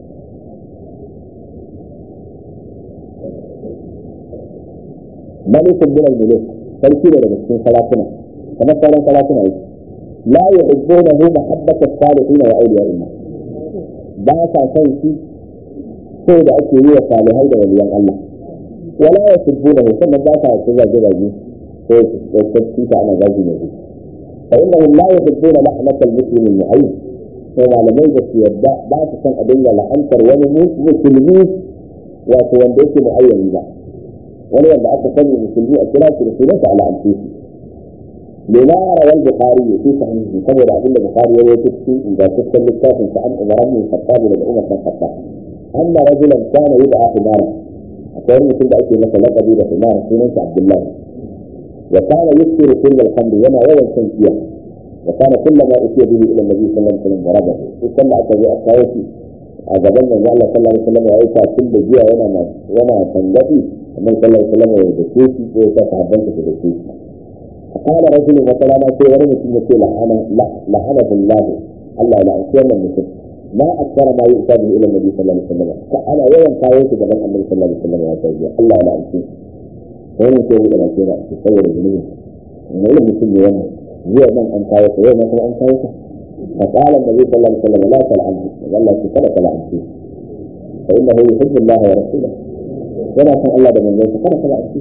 S1: malikun bin al-muluk sarki da daga cikin sarakuna kamar sauran sarakuna yake la yuhibbunahu mahabbata as-salihin wa awliya Allah ba sa son shi sai da ake yi wa salihai da waliyan Allah wala yasubbunahu sannan ba sa su zage zage sai su ta ana zagi ne فإنهم لا يحبون لعنة المسلم المعين فما لم يجد يبدأ بعد كان أدلة لعنتر ونموت مسلمين وكوان بيت معين لا ولا يبدأ أتفني المسلمين الثلاثة رسولة على أنفسهم لما روى البخاري في صحيحه كما يقول البخاري ويكتب إذا تكتب للكافر عن عمر بن الخطاب إلى الأمة بن الخطاب أن رجلا كان يدعى حمارا أقول مثل ذلك مثلا قبيلة حمار سنة عبد الله وكان يكثر كل الحمد وما يوم تنسيه وكان كلما اتي به الى النبي صلى الله عليه وسلم ضربه وكما اتى باخواتي أجابنا أن الله صلى الله عليه وسلم وعيسى كل جهة وما وما تنبغي النبي صلى الله عليه وسلم ويدكيتي ويتعبنك في دكيتي فقال رجل مثلا ما في ولم يكن لعنه لعنه الله الله لا أكرم المسلم ما أكثر ما يؤتى به إلى النبي صلى الله عليه وسلم فأنا يوم قاويت جبل النبي صلى الله عليه وسلم وأتوجه الله لا أكرم wannan ke da ke da ke saboda zunubi ne yin mutum ne wannan zuwa nan an kawo ka yau ma kuma an kawo ka fa qala annabi sallallahu alaihi wasallam la tal'an Allah ki kada ka la'anci fa innahu yuhibbu Allah wa rasulahu yana son Allah da manzon sa kada ka la'anci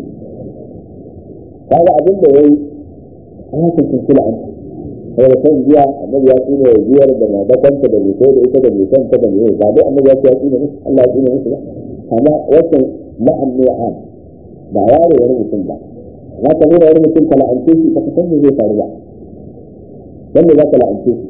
S1: kaga abin da yayi an san kula an sai da kan jiya annabi ya tsine ya jiyar da na da kanta da mutai da ita da mutan ta da mutai ba dai annabi ya tsine musu Allah ya tsine musu ba amma wannan la'an ne a ba ware wani mutum ba za ka nuna wani mutum ka la'ance shi ka san me zai faru ba wanda za ka la'ance shi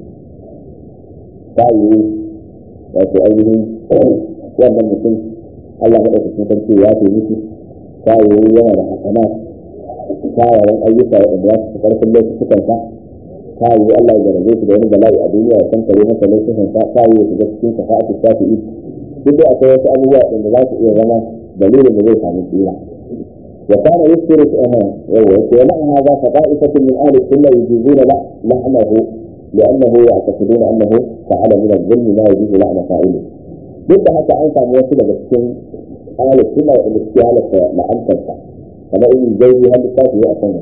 S1: ta yi wato ainihin wannan mutum Allah maɗaukakin sarki ya ce miki ta yi yana da hasana kyawawan ayyuka waɗanda ya fi ƙarfin laifukan sa ta yi Allah ya jarabe shi da wani bala'i a duniya ya kankare masa laifukan sa ta yi ya shiga cikin safa'atu shafi'i duk da akwai wasu abubuwa waɗanda za su iya zama dalilin da zai samu tsira وكان يذكر ولعن هذا فطائفة من أهل السنة يجيزون لعنه لأنه يعتقدون أنه فعل من الظلم ما يجوز لعن فاعله. ضد حتى أنت موصلة بالسن أهل السنة والاستهالة لعنت أنت كما إن الزوج هل الكافي يأتون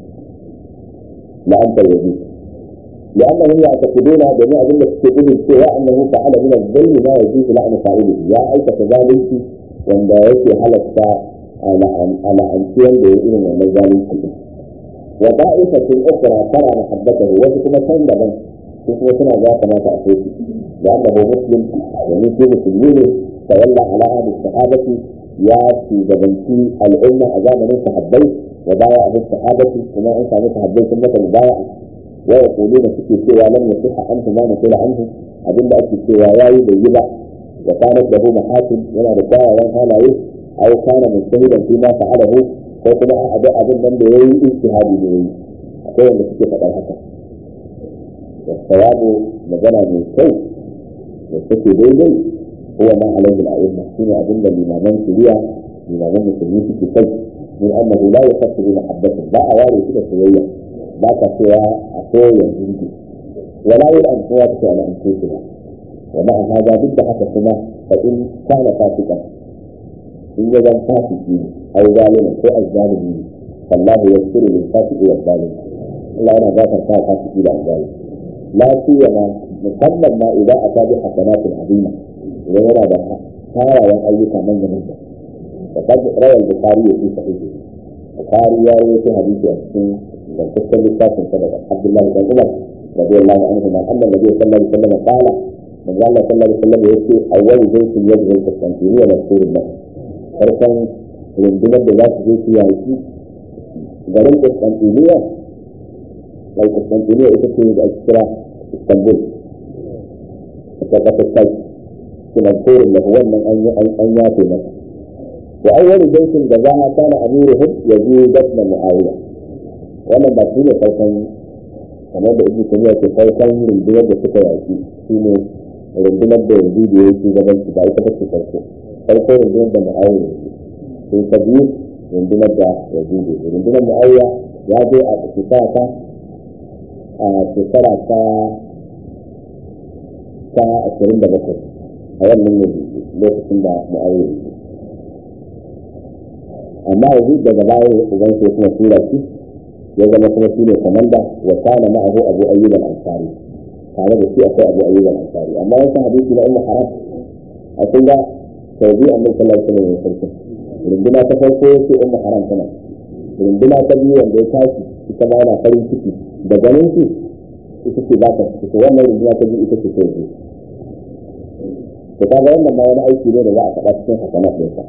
S1: لعنت الوجود لأنهم يعتقدون جميع ذلك تقول السواء أنه فعل من الظلم ما يجوز لعن فاعله يا أيك كذلك وأن يأتي حلقة على أنسيان بإذن المجال كله وطائفة أخرى ترى محبته وكما كان لمن كما كان ذاك ما تأتيه لأنه مسلم ومثل مسلمين تولى على أهل الصحابة يا في جبنتي الأمة أزام من صحابي وبايع من الصحابة وما أنت من صحابي ثم مبايع ويقولون في سوى لم يصح عنه ما نقول عنه أدل أكي سوى ياي بيبع وكانت له محاسن ولا رجاء ولا لا أو كان مجتهدا فيما فعله ko kuma a abin abin nan da yayi ijtihadi ne yayi akwai wanda suke faɗar haka da sawabu magana mai kyau da suke daidai huwa ma alaihi al'umma shine abin da limaman shari'a limaman musulmi suke kai min annahu la yafsiru bi mahabbatin ba a ware shi da soyayya ba ka cewa a soyayya jinji wala yi an kowa ta ala an ce wa ma'a hada duk da haka kuma fa in kana fasikan in ya zan fasiki ne ai zalimin ko azzalimi ne fallahu yaghfiru lil fasiqi wal zalim Allah yana gafarta wa fasiki da azzalimi la siyama musamman ma idan aka bi hasanatul azima idan yana da kyawawan ayyuka manya manya da kan rawar bukari ya fi sahihi bukari ya rawaito hadisi a cikin zantaccen littafin sa daga abdullahi bin umar radiyallahu anhu ma anna nabi sallallahu alaihi wasallam qala man Allah sallallahu alaihi wasallam yace awwal baytin yadda Constantinople wa Rasulullah farkon rundunar da za su je su yaki garin Constantinople mai Constantinople ita ce da ake kira Istanbul ita kasar kai kuma korin da wannan an yi an yafe masa wa awwal baytin da za a kana amiruhum yazid ibn muawiya wannan ba shi ne farkon kamar da ibnu tayyiba ke farkon rundunar da suka yaki shine rundunar da yanzu da yake gaban su ba ita bace farko farko rundunar da muawiya sai ta biyu rundunar da yanzu da rundunar muawiya ya je a shekara ta a shekara ta ta ashirin da bakwai a wannan yanzu lokacin da muawiya amma yanzu daga baya uban sai kuma tura shi ya zama kuma shi ne komanda wa kana ma'ahu abu ayyub al-ansari tare da shi akwai abu ayyub al-ansari amma wasu hadisi na ummu haram a kun ga sau biyu annabi sallallahu alaihi wasallam ya farko runduna ta farko sai ummu haram tana runduna ta biyu wanda ya tashi ita ma yana farin ciki da ganin shi ita ce za ta fito wannan runduna ta biyu ita ce ta biyu to kaga wannan ma wani aiki ne da za a faɗa cikin hasanat ɗinsa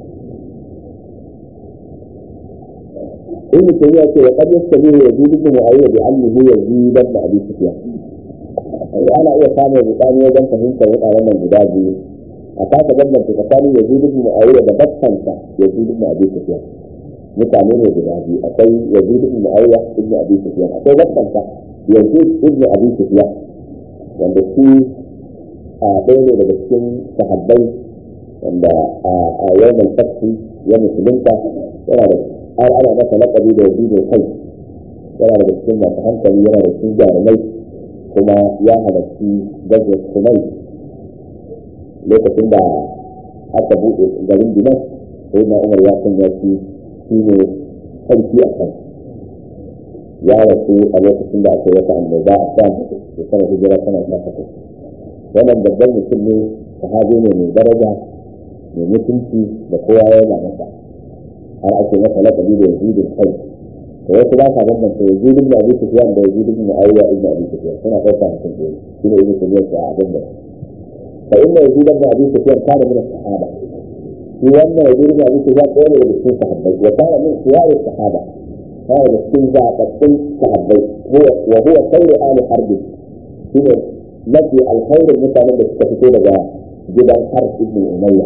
S1: ابن تيمية وقد يستبيه يزيد بن معاوية بعمه يزيد بن أبي سفيان. أنا إيه كان يبقى وجن فهمت وقع لما الجداد أتاك بدلا في كتاب يزيد بن معاوية ببطن يزيد بن أبي سفيان. mutane ne guda biyu akwai yazid ibn muawiya ibn abi sufyan akwai bakkansa yazid ibn abi sufyan wanda shi a ɗaya ne daga cikin sahabbai wanda a yawan fashi ya musulunta yana da har ana masa laƙabi da yazidu kai yana da cikin masu hankali yana da cikin jarumai kuma ya halarci gajin sunai lokacin da aka buɗe garin dinan sai na umar ya sanya shi shi ne sarki a kan ya rasu a lokacin da aka yi wata annoba a kan da sama hijira tana ta fata wannan babban mutum ne sahabi ne mai daraja mai mutunci da kowa yana masa har ake masa lakabi da yazidin kai to wasu ba sa bambanta yazidin da abu sufyan da yazidin da muawiya ibn abi sufyan suna ɗauka mutum ɗaya shi ne ibn sufyan ta abin da fa inna yazidin da abu sufyan kana min sahaba shi wannan yazidin da abu sufyan ɗaya ne daga cikin sahabbai wa kana min siyarin sahaba kana da cikin zaɓaɓɓun sahabbai wa huwa khairu ali harbi shi ne mafi alkhairin mutanen da suka fito daga gidan har ibn umayya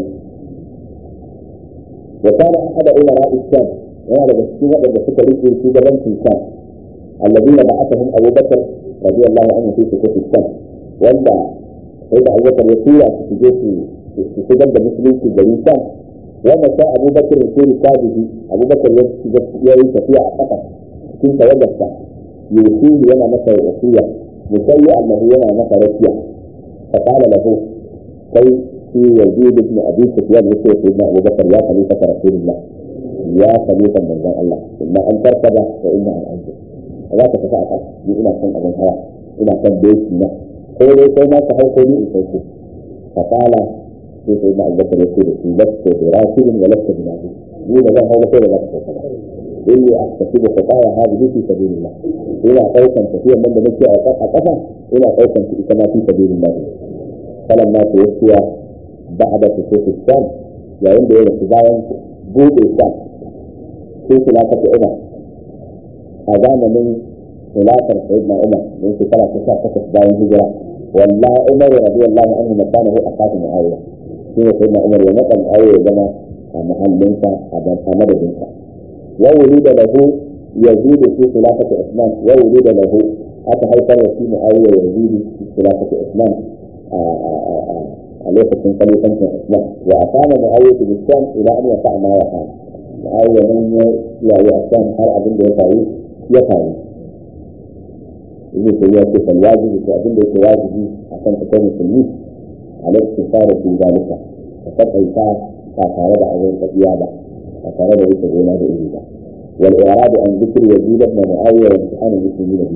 S1: وكان احد امراء الشام وهذا مسكين وقد سكر في جبل الشام الذين بعثهم ابو بكر رضي الله عنه في سكوت الشام ولا سيدنا ابو بكر يسير في جيش في سجن المسلمين في جريم الشام ومشى ابو بكر في ركابه ابو بكر يسير في عقبه كنت وجدت يوصيه ينا متى وصيه مسيئا له ينا متى رسيه فقال له كي في يزيد بن ابي سفيان يقول سيدنا ابو بكر يا خليفه رسول الله يا خليفه من الله اما ان تركب واما ان انزل لا تتفاعل ni ina son abin hawa ina son doki na ko dai kai ma ka hau ko ni in sauko fa kala sai sai da albakar ya ce da shi lasta da rashidin wa lasta da nabi ni da zan hau ko da za ka sauka ba inni aktasibu fataya hadhihi fi sabilillah ina daukan tafiyan nan da nake a kafa ina daukan ta ita ma fi sabilillah falamma tuwfiya بعد سقوط الشام yayin da ya rasu bayan buɗe sham sai khilafat umar a zamanin khilafar sayyidina umar da shekara ta sha takwas bayan hijira wallahi umar radiyallahu anhu makanahu aqatu muawiya shi ne sayyidina umar ya nada muawiya ya zama a mahallinsa a madadinsa wa wulida lahu yazid fi khilafati usman wa wulida lahu aka haifar da shi muawiya yazid fi khilafati usman a lokacin kalifancin Islam wa akama mu'ayyatu bisam ila an yaqa ma ya fa mu'ayya nan ya yayi akan har abin da ya faru ya faru yake ya ce fal wajibi ko abin da yake wajibi akan kai musulmi alaihi fara fi zalika ka taƙaita ba tare da abin tafiya ba ba tare da wuce gona da iri ba wal iradu an zikri yazid ibn mu'awiya wa imtihan al-muslimin bi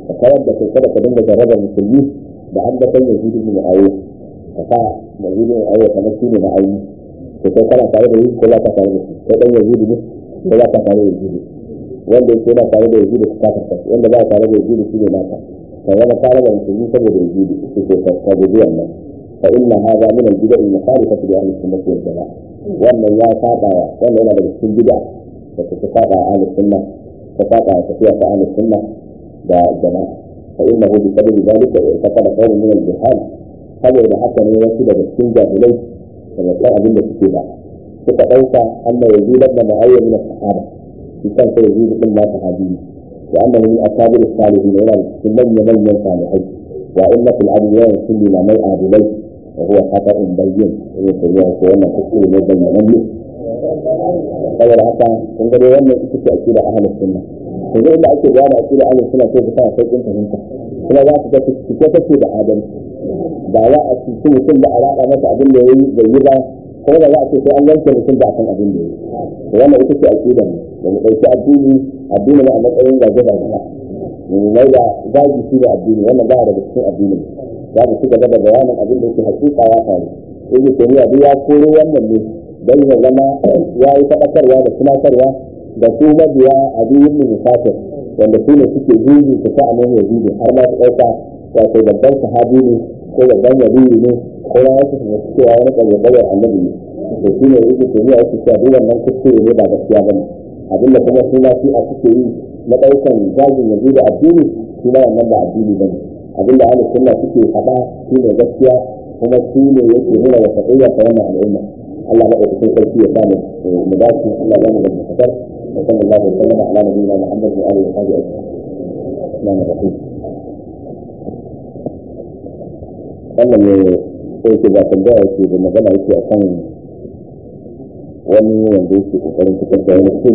S1: ka kawar da kai kada ka dinga jarrabar musulmi da an da kan yahudu ne ayo ka sa yahudu ne ayo kamar shi ne na ayi to kai kana tare da yi ko za ka tare da shi kai dan yahudu ne ko za ka tare da yahudu wanda yake yana tare da yahudu ka kafa wanda ba tare da yahudu shi ne naka ka zama tare da musulmi saboda yahudu su ke ka guji wannan fa inna hadha min al-bid'a al-mukhalifati li ahli sunnah wal jamaa wannan ya saba wannan yana daga cikin bid'a da ta saba ahli sunnah ta saba tafiya ta ahli sunnah da jama'a fa innahu bi sabab dhalika irtaqala qawm min al-jihad saboda haka ne wasu daga cikin jahilai daga kan abin da suke ba suka dauka anna yazid ibn mu'ayyad min as-sahaba shi kan sai yazid ibn ma sahabi wa annahu min akabir as-salihin yana cikin manyan manyan salihai wa inna fil adwiyan kulli ma mai adilai wa huwa khata'un bayyin in ya ko wannan kuskure ne bayyanan ne saboda haka kun ga wannan ita ce akida ahlus sunna yanzu inda ake gane akida ahlus sunna sai ka sa sauƙin fahimta kuma za ka ga cike take da adalci ba za a cikin mutum da a raɗa masa abin da ya yi bai yi ba kuma da za a ce sai an yanke mutum da akan abin da ya yi wannan ita ce akida ne da mu ɗauki addini addini ne a matsayin gaje da gaba mu mai da zagi shi da addini wannan ba daga cikin addini za mu ci gaba da bayanin abin da yake hakika ya faru ibnu taymiya duk ya koro wannan ne dan ya zama ya yi faɗakarwa da tunatarwa da su mabiya addinin musafir wanda su ne suke juji su ta anan yazidi har ma su ɗauka wato babban sahabi ne ko babban yabiyi ne ko ya wasu su wasu cewa wani ƙarƙarar annabi ne to shi ne yake tafiya yake cewa duk wannan kuskure ne ba gaskiya ba ne abinda kuma su ma shi a suke yi na ɗaukan zagin yanzu da addini shi ma wannan ba addini ba ne abinda ahlus sunna suke faɗa shi ne gaskiya kuma shi ne yake nuna wa taƙiyya ta wannan al'umma Allah maɗaukakin sarki ya samu mu dace Allah ya mu da mutakar wa sallallahu alaihi wa sallam ala nabiyyina Muhammad wa alihi wa sahbihi ajma'in wannan ne sai ke ba tambaya yake da magana yake akan wani wanda yake kokarin fitar da wani fim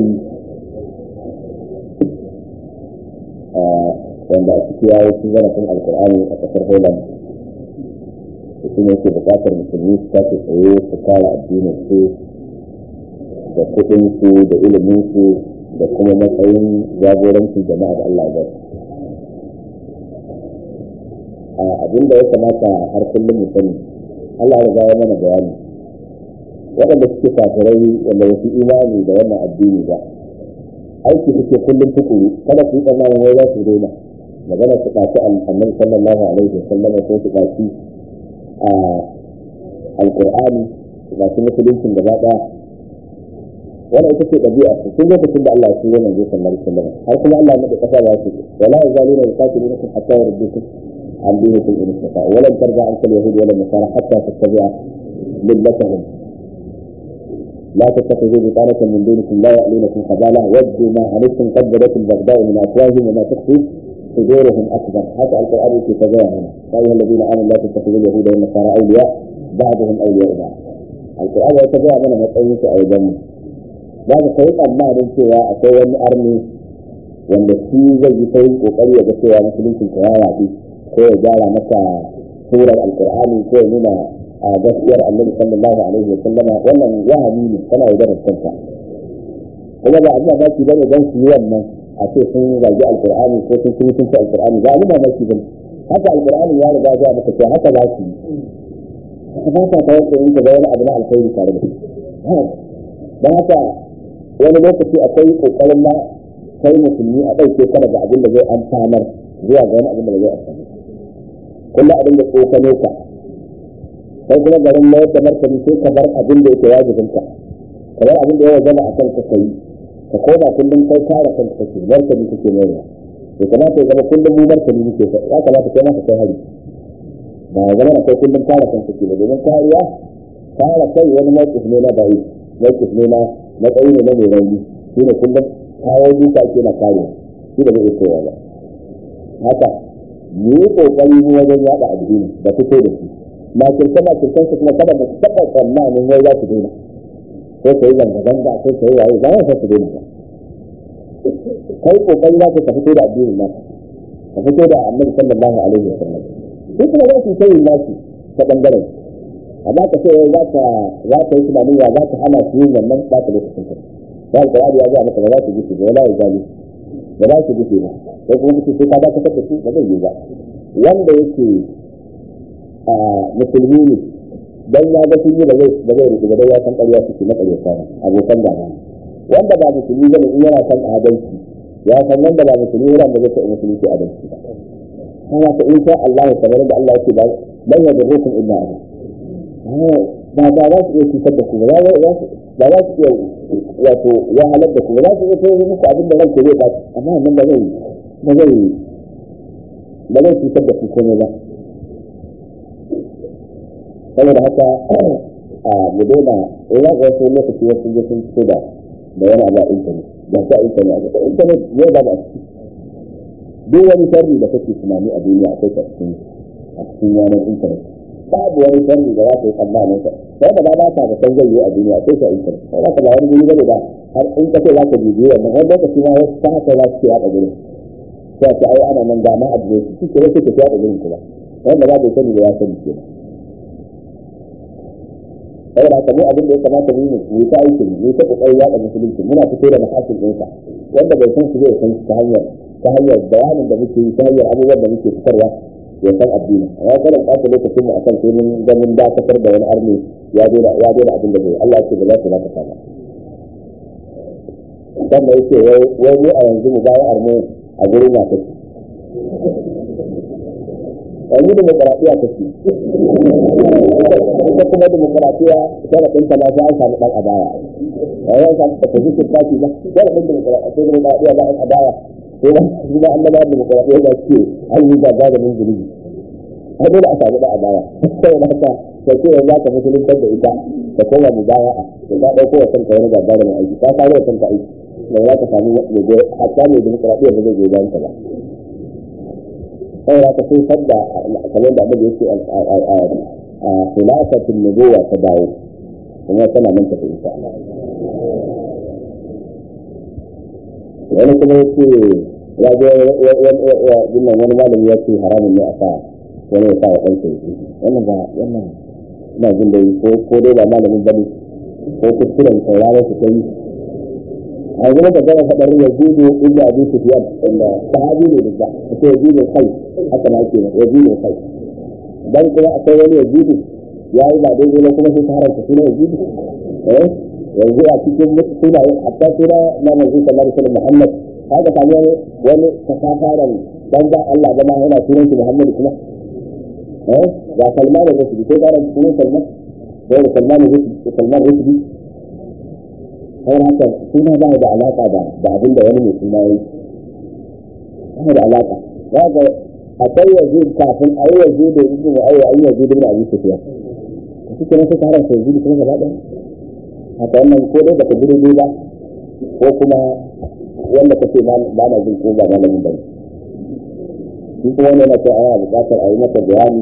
S1: wanda a ciki ya wasu zarafin alkur'ani a kasar holland da shi ne yake bukatar musulmi su tashi tsaye su kare addinin su da kuɗin su da ilimin su da kuma matsayin jagorancin jama'a da Allah ya abin da ya kamata har kullum mu sani Allah ya ya mana bayani waɗanda suke kafirai wanda wasu imani da wannan addini ba aiki suke kullum tukuru kada su yi tsammanin wai za su daina magana su ɗaci annabi sallallahu alaihi wa sallam ko su ɗaci a alƙur'ani su ɗaci musuluncin gaba ɗaya wannan ita ce ɗabi'a su tun lokacin da Allah ya ce wannan zai sallallahu alaihi wa sallam har kuma Allah ya nade ƙasa ba su wala yazaluna yuqatilunakum hatta yurdukum عن دينكم إن استطاعوا ولن ترجع عنك اليهود ولا النصارى حتى تتبع ملتهم لا تتخذوا بطانة من دونكم لا يألونكم خبالا ودوا ما عنتم قد بدت البغضاء من أفواههم وما تخفي صدورهم أكبر حتى القرآن في تباهنا يا أيها الذين آمنوا لا تتخذوا اليهود والنصارى أولياء بعضهم أولياء بعض القرآن يتباهى من مطعيك أيضا بعد خيط أما من سوى أكوان أرمي wanda shi zai yi sauyin kokari ya ga cewa musuluncin ka ya yaɗu ko ya gyara maka surar alkur'ani ko ya nuna a gaskiyar annabi sallallahu alaihi wa sallama wannan wahami ne kana yi da kanka kuma ba abin mamaki bane dan su yi wannan a ce sun zagi alkur'ani ko sun kuma sun ci alkur'ani ba abin mamaki bane haka alkur'ani ya riga ya maka cewa haka za su yi ba ka kawai in ka ga wani abu na alkhairi tare da don haka wani lokaci akwai kokarin ma kai musulmi a ɗauke ka daga abin da zai amfanar zuwa ga wani abin da zai amfani kullum abin da tsokano ka sai kuma garin mayar da martani sai ka bar abin da yake wajibin ka ka bar abin da ya zama a kanka ka yi ka koma kullum kai kare kanka kake martani kake mayarwa ya kamata ya zama kullum mu martani muke ya kamata kai maka kai hari ba ya zama kai kullum kare kanka ke da domin kariya kare kai wani mawqif ne na bai mawqif ne na matsayi ne na mai rauni shine kullum kawo duka ake na kare shi da bai kowa ba haka mu yi kokari mu wajen yada addini da fito da shi ma kirkan ma kirkan su kuma kada mu taɓa tsammanin wai za su daina sai ka yi zanga-zanga sai ka yi waye ba za su daina ba kai kokari za ka fito da addinin naka ka fito da annabi sallallahu alaihi wa sallam sai kuma za su sai nasu ta bangaren amma ka ce za ka za ka yi tunanin ya za ka hana su yin wannan ba ka lokacin ka ya alƙur'ani ya ga maka ba za su ji su ga wala ya gani ba za su rufe ba ko kuma kace sai ka dakatar da su ba zai yi ba wanda yake a musulmi ne dan ya ga sun yi ba zai ba zai rufe ba dan ya san ƙarya suke na ƙarya sana abokan gaba wanda ba musulmi ba ne in yana san adalci ya san wanda ba musulmi ba da zai ta musulunci adalci ba kana ka in sha Allah kamar da Allah yake ba dan ya dabukum illa Allah ba ba za su iya cutar da ku ba za su ba za su iya wato wahalar da ku ba za su iya kai muku abin da ranke zai ba amma wannan ba zai ba zai ba zai cutar da ku komai ba saboda haka a mu daina in za ka wasu lokaci wasu je sun fito da da wani abu a intanet ba ta intanet a intanet yau ba ba a ciki duk wani sharri da kake tunani a duniya akwai ta cikin a cikin yanar intanet babu wani sharri da za ka yi tsammanin sa sai da ba ba ta da san zai yi a duniya sai ka intanet sai za ka ba wani guri bane da har in ka ce za ka bibiyo wannan wani lokaci ma wasu ta haka za su ce haɗa gurin sai ka ai ana nan gama a duniya su ke wasu ke haɗa gurin kuma wanda ba bai sani da ya sani kenan saboda haka mu abin da ya kamata mu yi mu ta aikin mu ta kokarin yaɗa musulunci muna fito da mahasin ɗinsa wanda bai san su zai san ta hanyar ta hanyar bayanin da muke yi ta hanyar abubuwan da muke fitarwa ya san addini ya kada ɓata lokacin mu akan sai mun ga mun dakatar da wani arni ya daina ya daina abin da zai Allah ce ba za su dakata ba sannan yake wai mu a yanzu mu bayan armu a gurin na take yanzu demokaratiya ta ce ita kuma demokaratiya sharaɗin ta ma sai an samu ɗan adaya a yau samu ta tafi su tafi ba sharaɗin demokaratiya ba an adaya ko ba su ba annaba demokaratiya ba ce an yi gaba da mun zulubi har dole a samu ɗan adaya saboda haka ta ce yanzu aka musuluntar da ita da kowa mu baya a da ta ɗauko wa kanka wani gaba da mai aiki ta kawo wa kanka aiki da za ka samu hatta mai demokaratiya ba zai goyi bayan ta ba saboda ka sun sadda kamar da abin da yake a khilafatin nubuwa ta dawo kuma tana nan tafi insha Allah wani kuma yake ya je wannan wani malami ya ce haramun ne a sa wani ya sa wa kansa yake wannan ba wannan ina jin dai ko ko dai ba malamin bane ko kuskuren sauraron su kai a gaba da gaba faɗar yazidu ibnu abi sufyan wanda sahabi ne da ba sai yazidu kai haka na ke yazidu kai dan kuma akwai wani yazidu ya yi ba daidai ba kuma sai ta haramta suna yazidu eh yanzu a cikin suna hatta suna na manzo sallallahu alaihi wasallam muhammad haka sami wani wani kasafaran dan ba Allah ba ma yana sunan shi muhammad kuma eh ga salman da rusuli ko ga sunan salman ko da salman da salman rusuli sai haka suna ba da alaka da da abin da wani mai suna yi ba da alaka za ga akwai yanzu kafin a yi yanzu da yanzu da ayi ayi yanzu da abin tafiya a cikin wasu taron sai yanzu kuma gaba ɗaya haka wannan ko dai baka gudu ba ko kuma wanda ka ce ba na jin ko ba malamin bane shi kuma wani yana ce ana buƙatar a yi masa bayani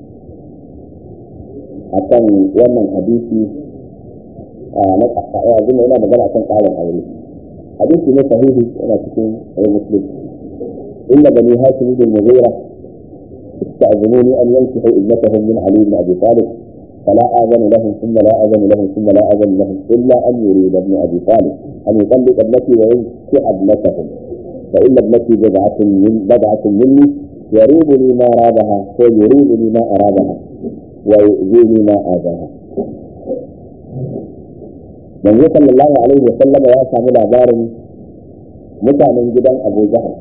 S1: akan wannan hadisi na yanzu yana magana akan ƙarin aure hadisi ne sahihi yana cikin sahih muslim inna bani hashim bin mughira استأذنوني أن ينكحوا ابنتهم من علي بن أبي طالب فلا آذن لهم ثم لا آذن لهم ثم لا آذن لهم إلا أن يريد ابن أبي طالب أن يطلق ابنتي وينكح ابنتهم فإن ابنتي بضعة من بضعة مني يريدني ما أرادها ويريدني ما أرادها ويؤذيني ما آذاها manzo sallallahu alaihi wa sallama ya samu labarin mutanen gidan Abu Jahal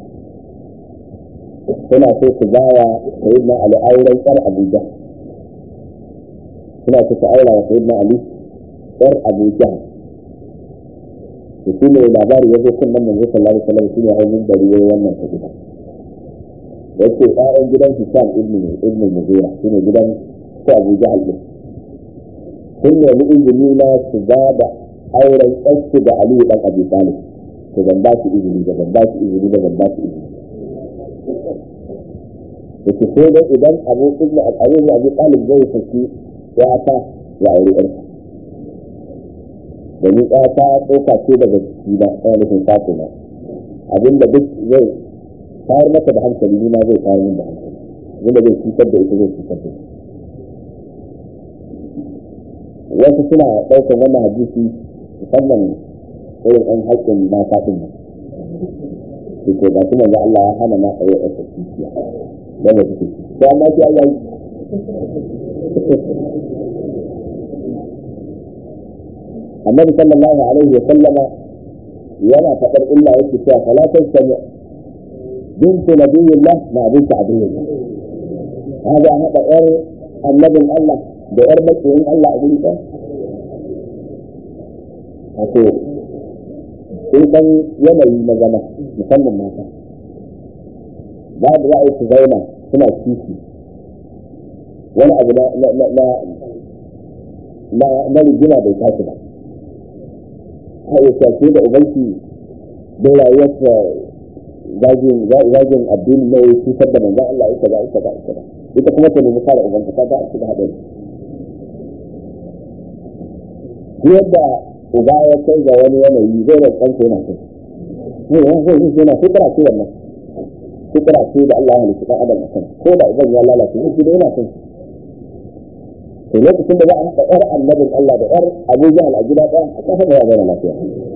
S1: suna so su bawa sayyidina Ali auren tsar Abu Jahal suna so su aura wa sayyidina Ali tsar Abu Jahal to shi ne labari ya zo kan manzo sallallahu alaihi wa sallam shi ne hannun da ruwa wannan ta gida yake ƴaƴan gidan Hisham ibn ibn Mughira shine gidan ko Abu Jahal din sun nemi izini na su ba da auren ɗansu da Aliyu ɗan Abi Talib to ban ba su izini da ban ba su izini da ban ba su izini da ke so da idan abu ibn al-Abi ibn Abi Talib zai saki ya ta ya aure ɗansa domin ya ta tsoka ce daga jiki na ɗaya nufin fato na abinda duk zai tayar maka da hankali ni ma zai tayar min da hankali abinda zai cutar da ita zai cutar da ita wasu suna ɗaukar wannan hadisi musamman irin ɗan haƙƙin mata ɗin nan su ke ga kuma Allah ya hana ma tsaye a tsakiya wanda suke to amma shi Allah annabi sallallahu alaihi wa sallama yana faɗar illa yake cewa fala tasmi bintu nabiyillah ma bintu abdillah hada hada yar annabin Allah da yar makiyin Allah a guri ɗaya wato sun san yanayi na zama musamman mata babu za a yi su zauna suna kishi wani abu na na na rigima bai tashi ba a yi shafe da ubanki don rayuwarsa zagin addini na yi cutar da manzan Allah ita ba ita ba ita ba ita kuma ta nemi kare ubanta ta ga a cikin haɗari yadda uba ya kai ga wani yanayi zai da kansa yana kai ne ya zai yi yana fitara ce wannan fitara ce da Allah ya halitta dan adam akan ko da uban ya lalace ne shi da yana kai to lokacin da za a haɗa ƴar annabin Allah da ƴar Abu Jahal a gida ɗaya a ƙasa da ya zama lafiya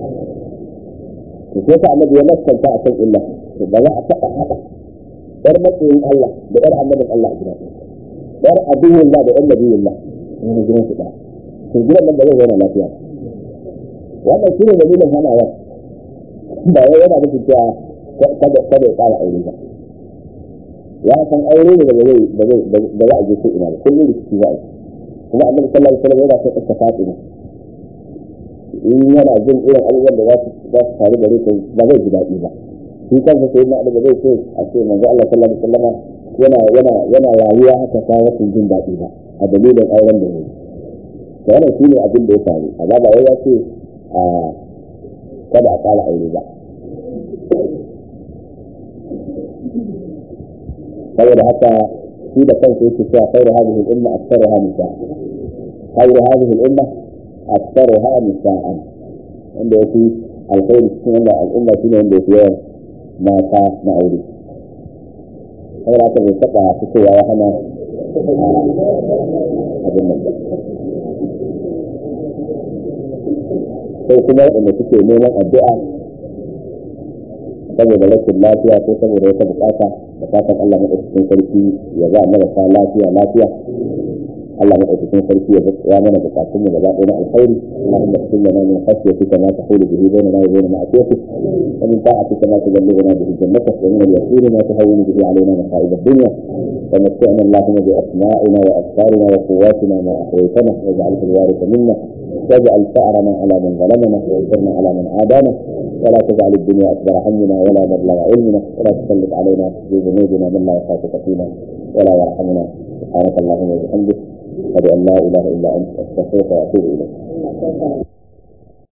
S1: to sai ka annabi ya maskanta a kan illa to ba za a taɓa haɗa ƴar matsayin Allah da ƴar annabin Allah a gida ɗaya ƴar aduwin da ƴar nabiyin Allah wani gidan su ɗaya to gidan nan ba zai zama lafiya wannan shi ne dalilin hanawa ba wai yana nufin cewa kada kada ya ƙara aure ba ya san aure ne da ba zai da za a je ko ina ba kullum rikici za a yi kuma annabi sallallahu alaihi wasallam yana son iska fatima in yana jin irin abubuwan da za su za su faru gare ta ba zai ji daɗi ba shi kansa sai na ba zai ce a ce manzo Allah sallallahu alaihi wasallam yana yana yana rayuwa haka ta rashin jin daɗi ba a dalilin auren da yayi to wannan shine abin da ya faru amma ba wai ya ce a kada a ƙara aure ba saboda haka shi da kansa yake cewa khairu hadhihi al-umma aktharuha nisa khairu hadhihi al-umma aktharuha nisa'an wanda yake alkhairi cikin wannan al'umma shine wanda yake yawan mata na aure saboda haka bai taɓa fitowa ya hana abin nan sai kuma waɗanda suke neman addu'a saboda rashin lafiya ko saboda wata bukata da fatan Allah madaukakin sarki ya ba marasa lafiya lafiya Allah madaukakin sarki ya ya mana bukatun mu gaba ɗaya na alkhairi Allahumma qul lana min khashyatika ma tahulu bihi bainana wa bain ma'siyatik wa min ta'atika ma tuballighuna bihi jannatak wa min al-yaqini ma tuhawwinu bihi alaina masa'ib ad-dunya ومتعنا اللهم بأسمائنا وأبصارنا وقواتنا ما أحييتنا واجعله الوارث منا واجعل ثأرنا على من ظلمنا وانصرنا على من عادانا ولا تجعل الدنيا أكبر همنا ولا مبلغ علمنا ولا تسلط علينا بذنوبنا من لا يخافك فينا ولا يرحمنا سبحانك اللهم وبحمدك أشهد أن لا إله إلا أنت أستغفرك وأتوب إليك